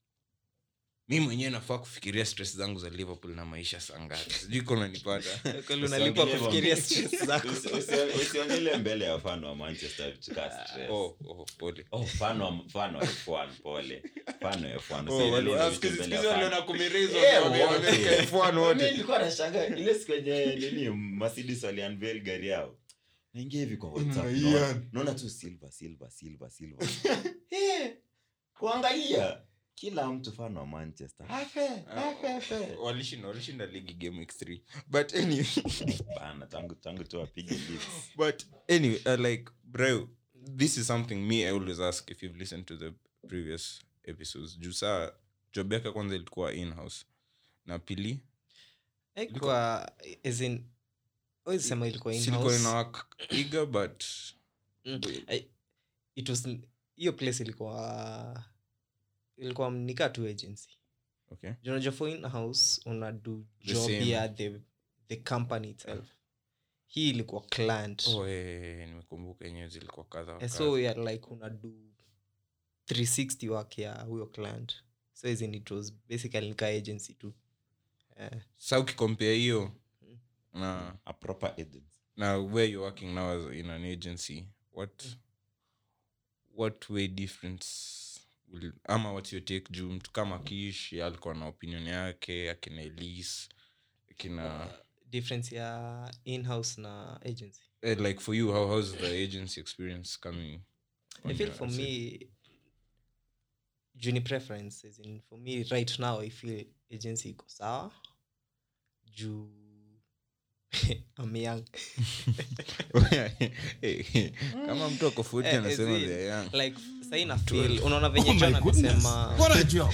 mi mwenyewe nafaa kufikiria stress zangu za liverpool na maisha sangapi sijui konanipata Kweli unalipwa Usiongelee kufikiria mambo. stress zako Usi- usi- usiongele mbele ya fano wa manchester tuka stress oh, oh, pole oh fano wa- fano wa f1 pole fano ya f1 Oh, usiongele wali- hizo ah, vitu siku hizi- mbele siku ya hizi fan. waliona kumiraizo, Yeah, wame- wote. wameweka F1 Mimi wote. nilikuwa nashangaa ile siku yenye nini mercedes waliunveil gari yao naingia hivi kwa whatsapp Mm, naona- yeah. naona tu silver silver silver silver Eh, kuangalia kila mtu fano wa manchester afe afe afe walishinda walishinda ligi game week 3 but anyway bana tangu tangu tu apige beats but anyway uh, like bro this is something me i always ask if you've listened to the previous episodes juu saa job yake kwanza ilikuwa in-house na pili Haikuwa, as in, huwezi sema ilikuwa silikuwa in-house. ina work eager but Mm, I- it was hiyo place ilikuwa ilikuwa nikaa tu agency okay Juu unajua for in-house una do The job same. ya the, the company itself hii ilikuwa client oh, eh, nimekumbuka yenyewe zilikuwa kadha wa Eh, kadha. so ya like una do 360 work ya huyo client so as in it was basically nika agency tu Eh, sa ukikompea hiyo na a proper agent now where you're working now as in an agency what what way difference will, ama what's your take juu mtu kama kish alikuwa na opinion yake akina elis akina difference ya in-house na agency eh, like for you how how's the agency experience coming i on feel your for side? me juu ni preference as in for me right now i feel agency iko sawa juu I'm young Eh, kama mtu ako futi Eh, anasema as in, they're young. like sai na feel unaona venye Oh my john goodness. amesema What a job.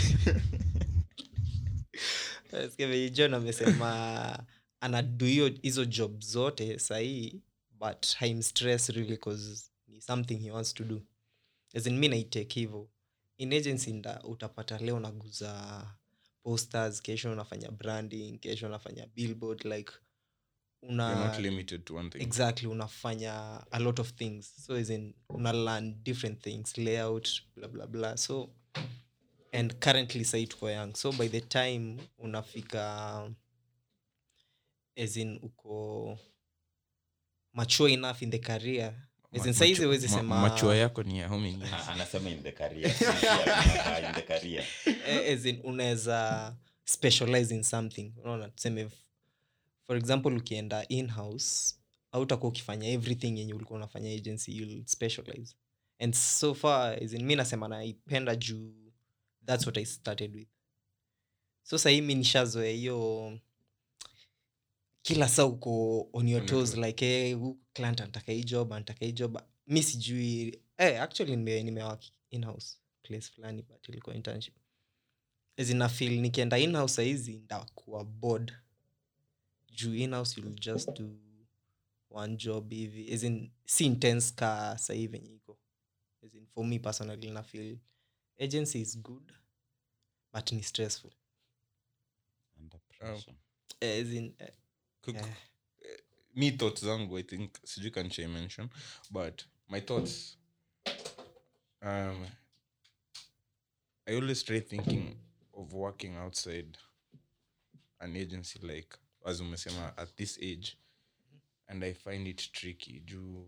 Sikia venye john amesema anadu hiyo hizo job zote sahii but haimstress really cause ni something he wants to do as in mi naitake hivo in agency nda utapata leo naguza posters kesho unafanya branding kesho unafanya billboard like You're not una limited to one thing exactly unafanya a lot of things so as in una learn different things layout blah blah blah so and currently sai tuko young so by the time unafika as in uko mature enough in the career as in Ma- saizi macho- huwezi ma- sema machua yako ni ya how many years? Ah, anasema in the career Si pia, in the career eh, as in unaweza specialize in something unaona tuseme f- for example ukienda in-house autakuwa ukifanya everything yenye ulikuwa unafanya agency you'll specialize and so far as in, mi nasema naipenda juu thats what i started with so sahii mi nishazoea hiyo kila saa uko on your On your toes toes. like hey, huyu client anataka hii job anataka hii job mi sijui eh, actually nime, nimewak inhouse place fulani but ilikuwa internship zina feel nikienda inhouse sahizi ndakuwa bored juu inhouse you'll just do one job hivi as in, si intense ka sahii venye iko as in, for me personally na feel agency is good but ni stressful Under pressure. Eh, as in, eh, Quick- eh, me thoughts zangu i think sijui kanchai mention but my thoughts um, i always try thinking of working outside an agency like as umesema at this age and i find it tricky juu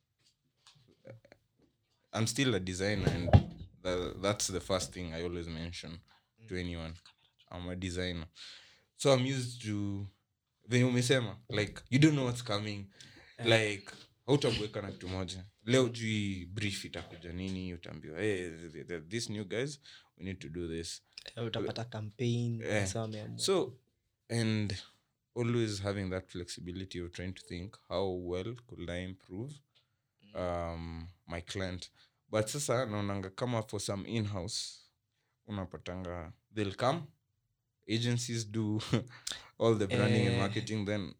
i'm still a designer and tha- that's the first thing i always mention to anyone i'm a designer so i'm used to venye umesema like you don't know what's coming like hautabueka na kitu moja leo jui brief itakuja nini utaambiwa hey, th- th- this new guys we need to do this eh, utapata campaign Eh, sasa wameamua. so and always having that flexibility of trying to think how well could i improve um, my client but sasa naonanga kama for some in-house unapatanga they'll come agencies do all the branding and Eh. marketing then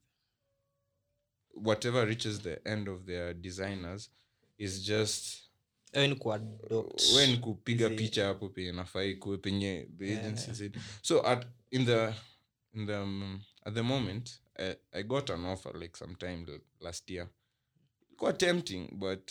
whatever reaches the end of their designers is just Eh, ni kuadopt. wen kupiga hizi- picha hapo penye nafaa ikuwe penye the Yeah. agency said so at in the in the um, at the moment I, i got an offer like sometime l- last year ilikuwa tempting but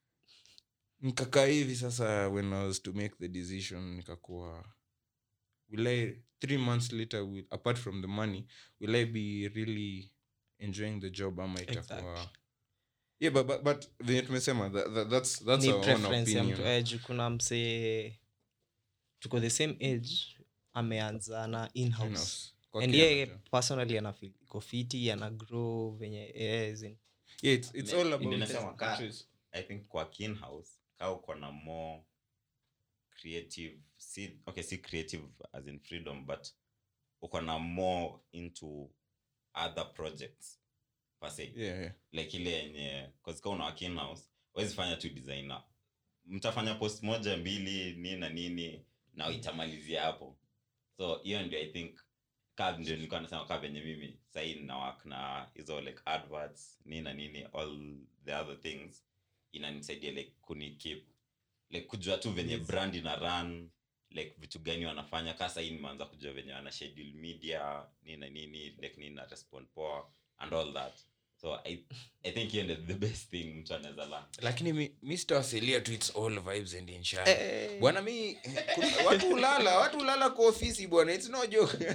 nikakaa hivi sasa when i was to make the decision nikakuwa will i three months later will, apart from the money will i be really enjoying the job ama itakuwa Exactly. yeah but, but, but venye tumesema that, that, that's, that's ni our own preference ya opinion mtu eh, juu kuna msee tuko the same age ameanza na inhouse In-house. Kwake and yeye anajua. personally anafeel iko fiti ana grow venye eh, as in- Yeah, it's, it's Me- all about ndio nasema the ka- choice. i think kwa kinhouse ka uko na more creative si, okay si creative as in freedom but uko na more into other projects per se Yeah, yeah. like ile yenye kazika una kinhouse wezi fanya tu designer mtafanya post moja mbili nini na nini na itamalizia hapo so hiyo ndio i think ka ndio nilikuwa nasema ka venye mimi sahii nina work na hizo like adverts nini na nini all the other things inanisaidia like kuni keep like kujua tu venye Yes. brand ina run like vitu gani wanafanya ka sahii nimeanza kujua venye wana schedule media nini na nini like nini na respond poa and all that so i, I think hiyo ndio the best thing mtu anaweza learn lakini mi, mi sitawasilia tu its all vibes and insurance Eh, bwana mi kuna- watu ulala watu ulala kwa ofisi bwana its no joke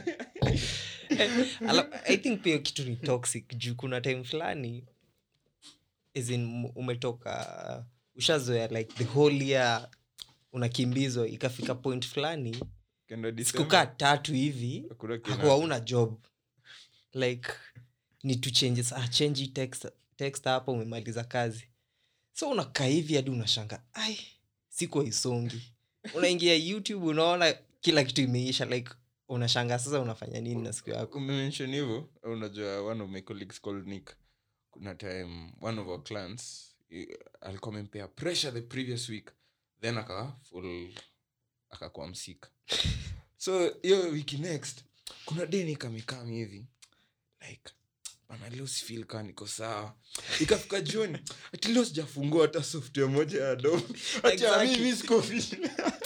eh, ala- i think pia kitu ni toxic juu kuna time fulani as in m- umetoka ushazoea like the whole year unakimbizwa ikafika point fulani Kenda December, sikukaa tatu hivi hakuna kina- hakuwa una job like ni tu changes ah, change hii text, text hapa umemaliza kazi so unakaa hivi hadi unashanga ai sikuwa isongi unaingia youtube unaona kila kitu imeisha like unashanga sasa unafanya nini na siku yako umemention hivyo unajua one of my colleagues called nick kuna time one of our clients eh, alikuwa amempea pressure the previous week then aka full akakuwa msika so hiyo wiki next kuna deni kamikami hivi like bana leo sifil kaa niko sawa ikafika jioni ati leo sijafungua hata software moja ya dom ati Exactly. mimi siko fit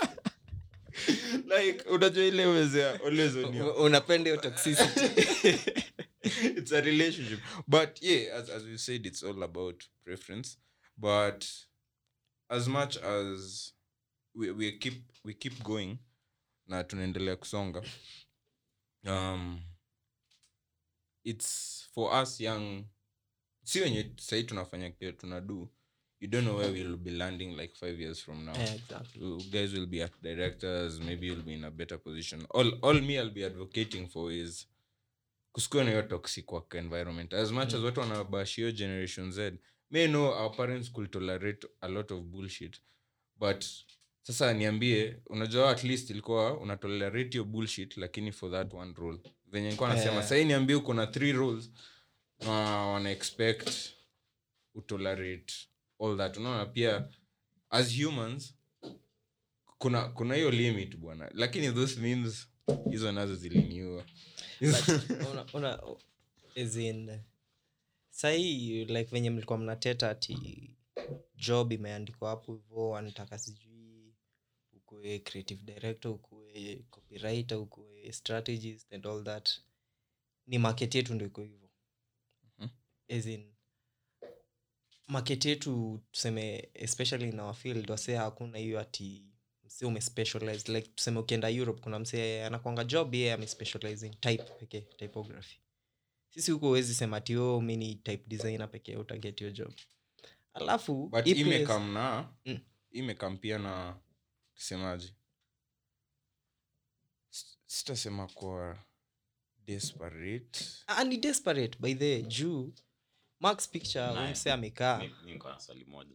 like unajua ile wezea always on your U- unapenda hiyo toxicity it's a relationship but yeah as, as we said it's all about preference but as much as we, we keep we keep going na tunaendelea kusonga um it's for us young si wenye sahii tunafanya kile tunadu you don't know where we'll be landing like five years from now Eh, exactly. you guys will be at directors maybe you'll be in a better position all, all me i'll be advocating for is kusikua na hiyo toxic work environment as much as watu wanabashio generation z may know our parents could tolerate a lot of bullshit but sasa niambie unajua at least ilikuwa unatolerate your bullshit lakini for that one role venye nilikuwa nasema Eh. sahii niambie uko na three roles na wana expect utolerate all that unaona pia as humans kuna kuna hiyo limit bwana lakini those memes hizo nazo ziliniua But, una, una, as in, sahii like venye mlikuwa mnateta ati job imeandikwa hapo hivo wanataka sijui ukue creative director ukue copywriter ukue strategist and all that ni market yetu ndo iko hivo Mhm. as in market yetu tuseme especially in our field wasee hakuna hiyo ati msee umespecialize like tuseme ukienda europe kuna msee anakwanga job yeye amespecialize in type pekee typography sisi huko huwezi sema ati oh, mi ni type designer pekee utaget your job alafu but hii place- imekam na Mm. imekam pia na semaji sitasema kwa desperate Ah, ni desperate by the way, juu max picture Naye. huyu msee amekaa Mi- mi niko na swali moja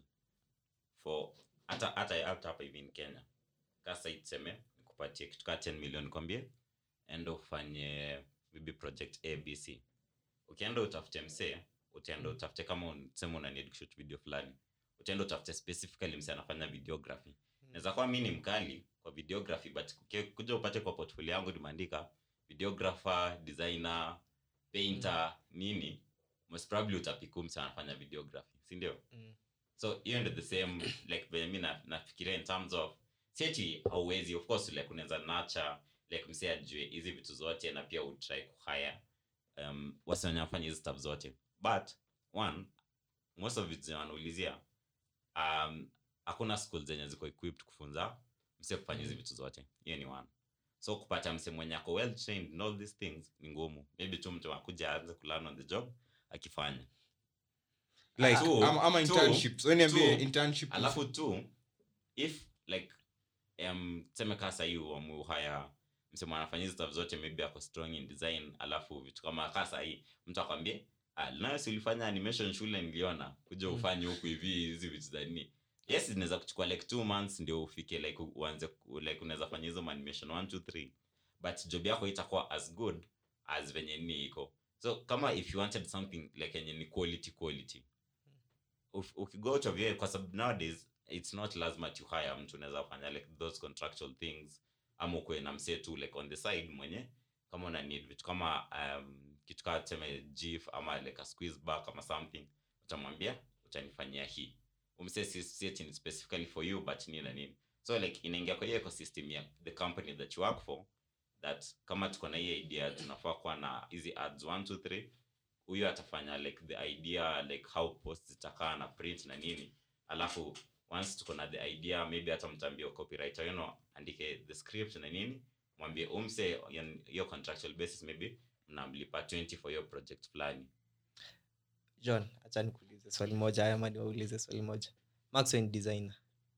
for hata hata hata hapa hivi in kenya kasa itseme nikupatie kitu kaa 10 million kwambie enda ufanye maybe project abc ukienda utafute msee utaenda utafute kama un- sema una need kushoot video fulani utaenda utafute specifically msee anafanya videography naweza kuwa mi ni mkali kwa videography but kuke- kuja upate kwa portfolio yangu nimeandika videographer designer painter nini most probably utapiku msee anafanya videography si ndio Mm. so hiyo ndo the same like venye mi na- nafikiria in terms of sieti hauwezi of course like unaweza nacha like msee ajue hizi vitu zote na pia utry kuhaya um, wasi wenye wanafanya hizi stuff zote but one most of vitu zenye wanaulizia um, hakuna school zenye ziko equipped kufunza msee kufanya hizi vitu zote hiyo ni one so kupata msee mwenye ako well trained in all these things ni ngumu maybe tu mtu akuja aanze kulearn on the job akifanya like Two- ama, ama two- internships so niambie two, internship alafu tu if like um, tuseme kaa sahii wamuhaya msemo anafanya hizi stuff zote maybe ako strong in design alafu vitu kama kaa sahii mtu akwambie ah, nayo si ulifanya animation shule niliona kuja ufanye huku hivi hizi vitu za nini yes zinaweza kuchukua like two months ndio ufike like u- uanze ku- like unaweza fanya hizo animation one two three but job yako itakuwa as good as venye nini iko so kama if you wanted something like yenye ni quality quality uf- ukigo to VA, kwa sababu nowadays it's not lazima tu hire mtu unaweza fanya like those contractual things ama ukuwe na msee tu like on the side mwenye kama una need vitu kama um, kitu kaa tuseme gif ama like a squeeze back ama something utamwambia utanifanyia hii umsee si si ni specifically for you but nini na nini so like inaingia kwa hiyo ecosystem ya the company that you work for that kama tuko na hii idea tunafaa kuwa na hizi ads 1 2 3 huyo atafanya like the idea like how post zitakaa na print na nini alafu once tuko na the idea maybe hata mtambia copywriter you know andike the script na nini mwambie umse hiyo contractual basis maybe mnamlipa 20 for your project fulani john hacha nikuulize swali moja ama niwaulize swali moja max we ni designer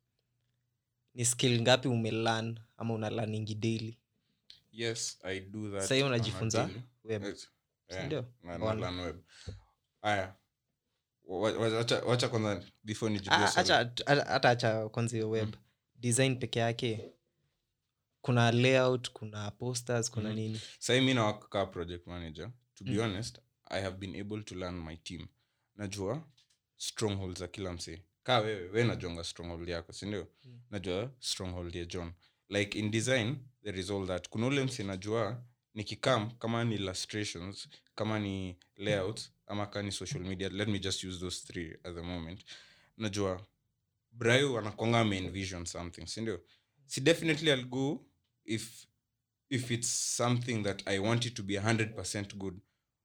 ni skill ngapi umelan ama unalaningi daily yes i do that sahii on a unajifunza daily. web Yes. Yeah, Sindio? na- na Ona. learn web aya Wa- wa- wacha wacha kwanza before nijibu Ah, swali. acha- hata hata acha kwanza hiyo web design peke yake kuna layout kuna posters kuna Mhm. nini sahi mi nawaka project manager to be Mm. honest i have been able to learn my team najua stronghold za kila msee kaa wewe we najuanga stronghold yako sindio Mm. najua stronghold ya john like in design there is all that kuna ule msee najua nikikam kama ni illustrations kama ni layouts ama kaa ni social media let me just use those three at the moment najua brayo anakwanga ameenvision something sindio si definitely i'll go if if it's something that i want it to be 100% good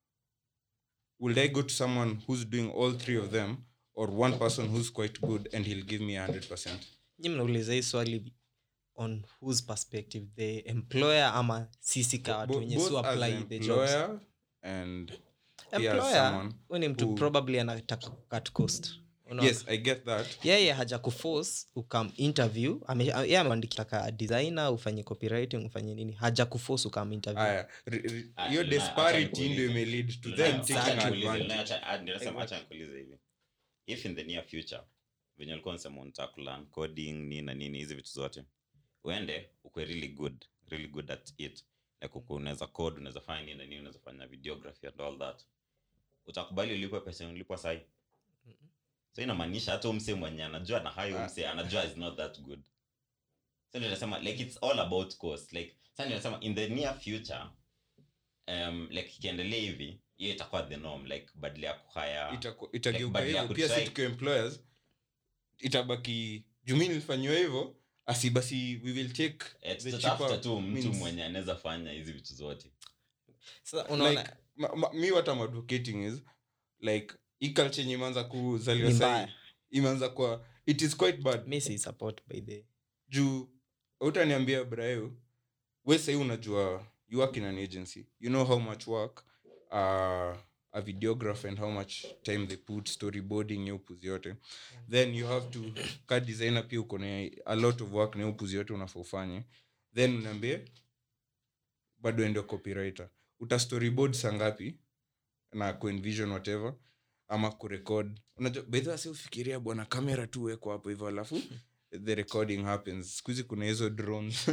will i go to someone who's doing all three of them or one person who's quite good and he'll give me 100% nyi mnauliza hii swali on whose perspective the employer ama sisi ka watu Bo- wenye both su as apply an the jobs employer and yeah, employer someone huyu ni mtu who- probably anataka kucut cost Unaona? yes i get that yeye haja kuforce ukam interview ame- a- yeye ameandikitaka designer ufanye copywriting ufanye nini haja kuforce ukam interview aya re- re- Ah, hiyo Luna, acha disparity nikuulize. ndio imelead to Luna, them acha taking nikuulize, Luna, advantage acha- ah, ndio nasema Like acha nikuulize hivi if in the near future venye ulikuwa unasema unataka kulearn coding nini na nini hizi vitu zote uende ukwe really good really good at it like uko unaweza code unaweza fanya nini na nini unaweza fanya videography and all that utakubali ulipwe pesa ulipwa sahi so inamaanisha hata umse mwenye anajua na hayo umse anajua is not that good so ndio nasema like it's all about cost like sasa ndio nasema in the near future um, like ikiendelea hivi hiyo itakuwa the norm like badala ya kuhaya Itaku- itageuka badala ya hivyo pia si kutry- tukiwa employers itabaki jumi nilifanyiwa hivyo asi basi we will take Eh, the tutatafuta cheaper tu mtu means. mwenye anaweza fanya hizi vitu zote Sasa unaona like ma, ma, mi what I'm advocating is like hii culture yenye imeanza kuzaliwa Ni sahi mbaya. imeanza kwa it is quite bad mi si support by the juu utaniambia brayo we sahii unajua you work in an agency you know how much work uh, a videographer and how much time they put storyboarding ya upuzi yote then you have to ka designer pia uko na a lot of work na upuzi yote unafaa ufanye then unaambie bado ende copywriter uta storyboard saa ngapi na kuenvision whatever ama kurekod unajua bedha si ufikiria bwana kamera tu weko hapo hivyo alafu the recording happens siku hizi kuna hizo drones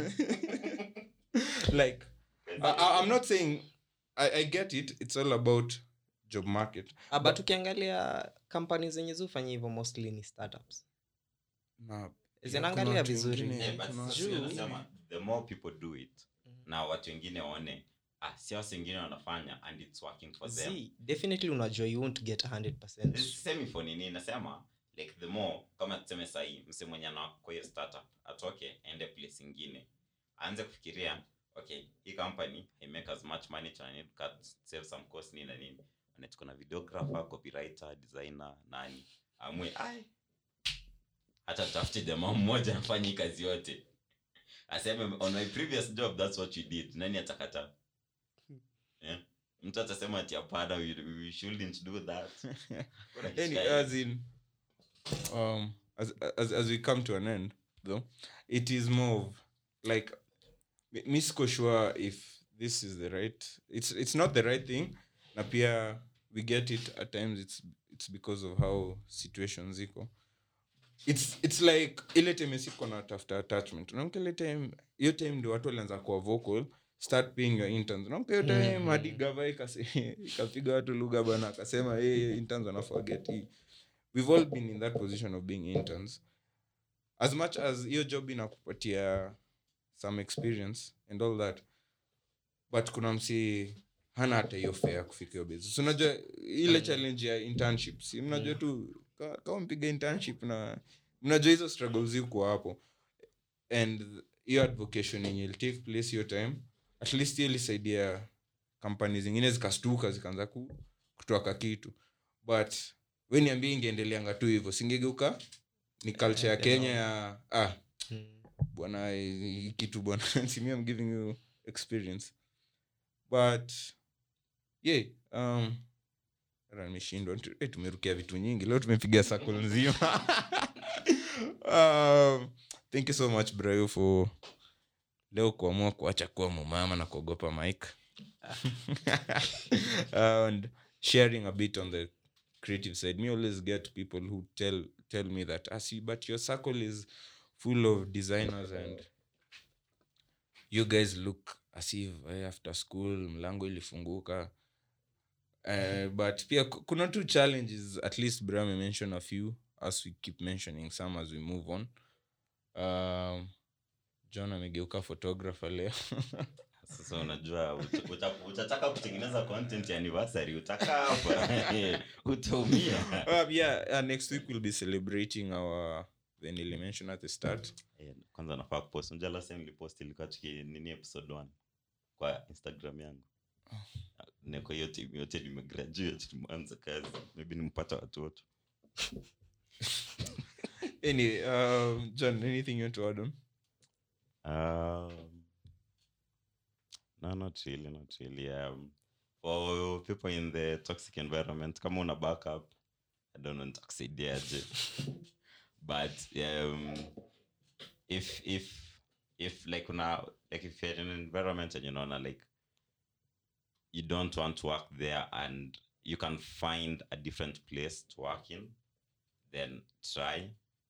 like I, I, i'm not saying I, i get it it's all about job market Ah, but ukiangalia kampani zenye zufanya hivyo mostly ni startups na zinaangalia kuna watu vizuri wengine- Eh, but kuna sasa watu- ndio nasema, the more people do it na watu wengine waone ah, si wasi wengine wanafanya and it's working for them See, definitely unajua you won't get 100% semi for nini nasema like the more kama tuseme sahii mse mwenye ana kwa hiyo startup atoke ende place ingine aanze kufikiria okay hii company I make as much money so I need to cut save some cost nini na nini na tuko na videographer copywriter designer nani amwe ai hata tafute jamaa mmoja afanye hii kazi yote aseme on my previous job that's what you did nani atakata yeah. mtu atasema ati hapana we, we shouldn't do that Kuna Any, kishikaji. as in um as, as as we come to an end though it is more of like mi- mi siko sure if this is the right it's it's not the right thing na pia we get it at times it's it's because of how situations iko it's it's like ile time siko na tafuta attachment unaamka ile time hiyo time ndio watu walianza kuwa vocal start paying your interns unaamka hiyo time Mhm. hadi gava ikase- ikapiga watu lugha bana akasema hey, interns wanafaa get hii we've all been in that position of being interns as much as hiyo job inakupatia some experience and all that but kuna msi hana hata hiyo fea ya kufika hiyo business unajua ile challenge ya internship si mnajua tu ka- kama mpiga internship na mnajua hizo struggles ziko hapo and hiyo advocation yenye will take place hiyo time at least hiyo ilisaidia kampani zingine zikastuka zikaanza ku, kutoaka kitu but we niambie ingeendeleanga tu hivyo singegeuka ni culture ya kenya ya ah Mm. bwana hii kitu bwana simi I'm giving you experience but yeah um hata nimeshindwa Tu- eh, tumerukia vitu nyingi leo tumepiga sako nzima um, thank you so much brayo for leo kuamua kuacha kuwa mumama na kuogopa mike and sharing a bit on the creative side me always get people who tell tell me that asi but your circle is full of designers and you guys look as if eh, after school mlango ilifunguka uh, but pia ku- kuna two challenges at least bram mention a few as we keep mentioning some as we move on um, john amegeuka photographer leo sasa unajua uta- uta- utataka kutengeneza content ya anniversary utakaa hapa utaumia uh, yeah uh, next week we'll be celebrating our the nili mention at the start Eh, kwanza nafaa kupost unajua last time nilipost ilikuwa tuki nini episode 1 kwa instagram yangu niko hiyo team yote nimegraduate tumeanza kazi maybe nimpata watoto any um, john anything you want to add on Um, no, not really, not really. Um, for people in the toxic environment, kama una backup, I don't know nitakusaidiaje. but um, if if if like una like if you're in an environment and you know like you don't want to work there and you can find a different place to work in, then try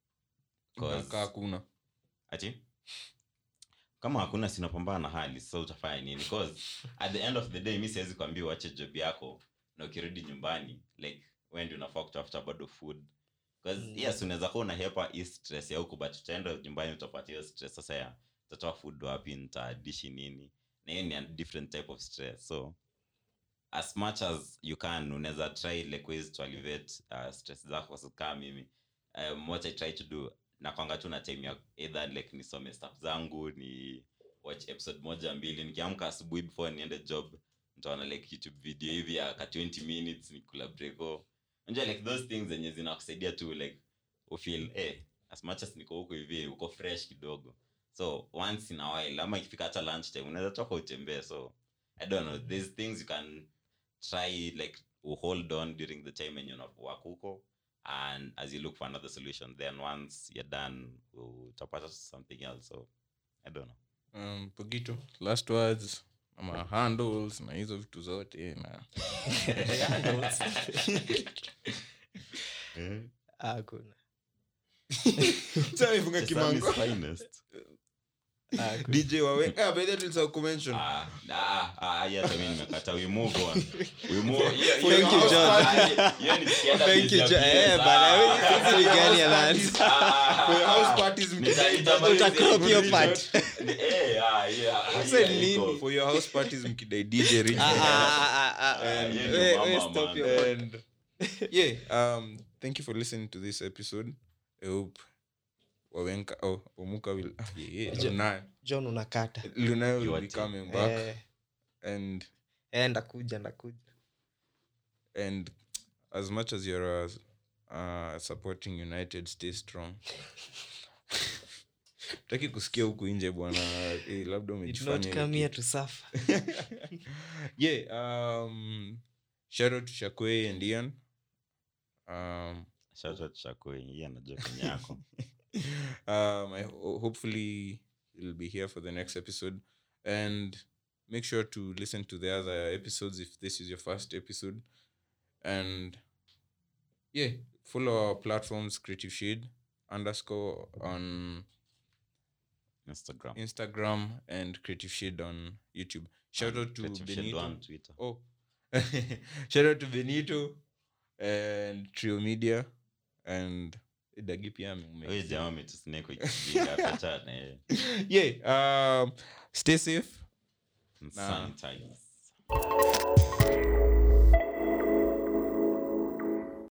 'Cause- Nakaa hakuna ati kama hakuna sinapambana na hali sasa utafanya nini cause at the end of the day mi siwezi kuambia uache job yako na ukirudi nyumbani like wendi unafaa kutafuta bado food bcause Mm. yes unaweza kuwa unahepa hii stress ya huku but utaenda nyumbani utapata hiyo stress sasa ya utatoa food wapi nitadishi nini na hiyo ni a different type of stress so as much as you can unaweza try like ways to alleviate uh, stress zako so kaa mimi um, what i try to do nakwanga tu na time ya either like nisome stuff zangu ni watch episode moja mbili nikiamka asubuhi before niende job nitaona like youtube video hivi ya ka 20 minutes nikula breko unajua like those things zenye zinakusaidia tu like ufeel eh as much as niko huko hivi uko fresh kidogo so once in a while ama ikifika hata lunch time unaweza toka utembee so i don't know there's things you can try like hold on during the time when you're not work huko and as you look for another solution then once you're done utapata something else so i don't know um, pogito last words ama handles na hizo vitu zote na hakuna Sasa ifunga Sesame kimango is finest. Hakuna. dj wawe ah, by the way tulisahau kumention Ah, ah, ah, yeah, hata mimi nimekata. We move on. We move- hiyo- hiyo- Thank you, hiyo- John. ah, hiyo ni tukienda Thank busy you, ya John. PS. Eh, Ah, bana, ah, hizi ni gani ya Lance? ah, For your house ah, parties nita- mkidai nitamaliza Utacrop hiyo your part. Eh, ah, yeah, Sasa yeah, ni iko. nini? for your house parties mkidai dj Rich. Ah, ah, ah, ah, ah. Eh, hiyo ndio We- mama, we stop man. your- and yeah um thank you for listening to this episode i hope wawenka oh omuka will ah, yeah, yeah, Jo- Lunaya. john unakata Lunaya will You be are coming back Eh, and eh, ndakuja ndakuja and as much as you're uh, uh, supporting united stay strong taki kusikia huku nje bwana eh, labda did umejifanya not ile come here kitu. to suffer yeah um shout out to shakwe and ian um Shout out Shakoi, yeye anajua penye yako. um I ho- hopefully you'll be here for the next episode and make sure to listen to the other episodes if this is your first episode and yeah follow our platforms creative shade underscore on Instagram. instagram and creative shade on youtube shout out to Creative Shade benito on Twitter. oh shout out to benito and trio media and dagi pia ame- Huyu jamaa ametusnake ikijinga, acha na yeye. yeah um stay safe And Nah. sanitize.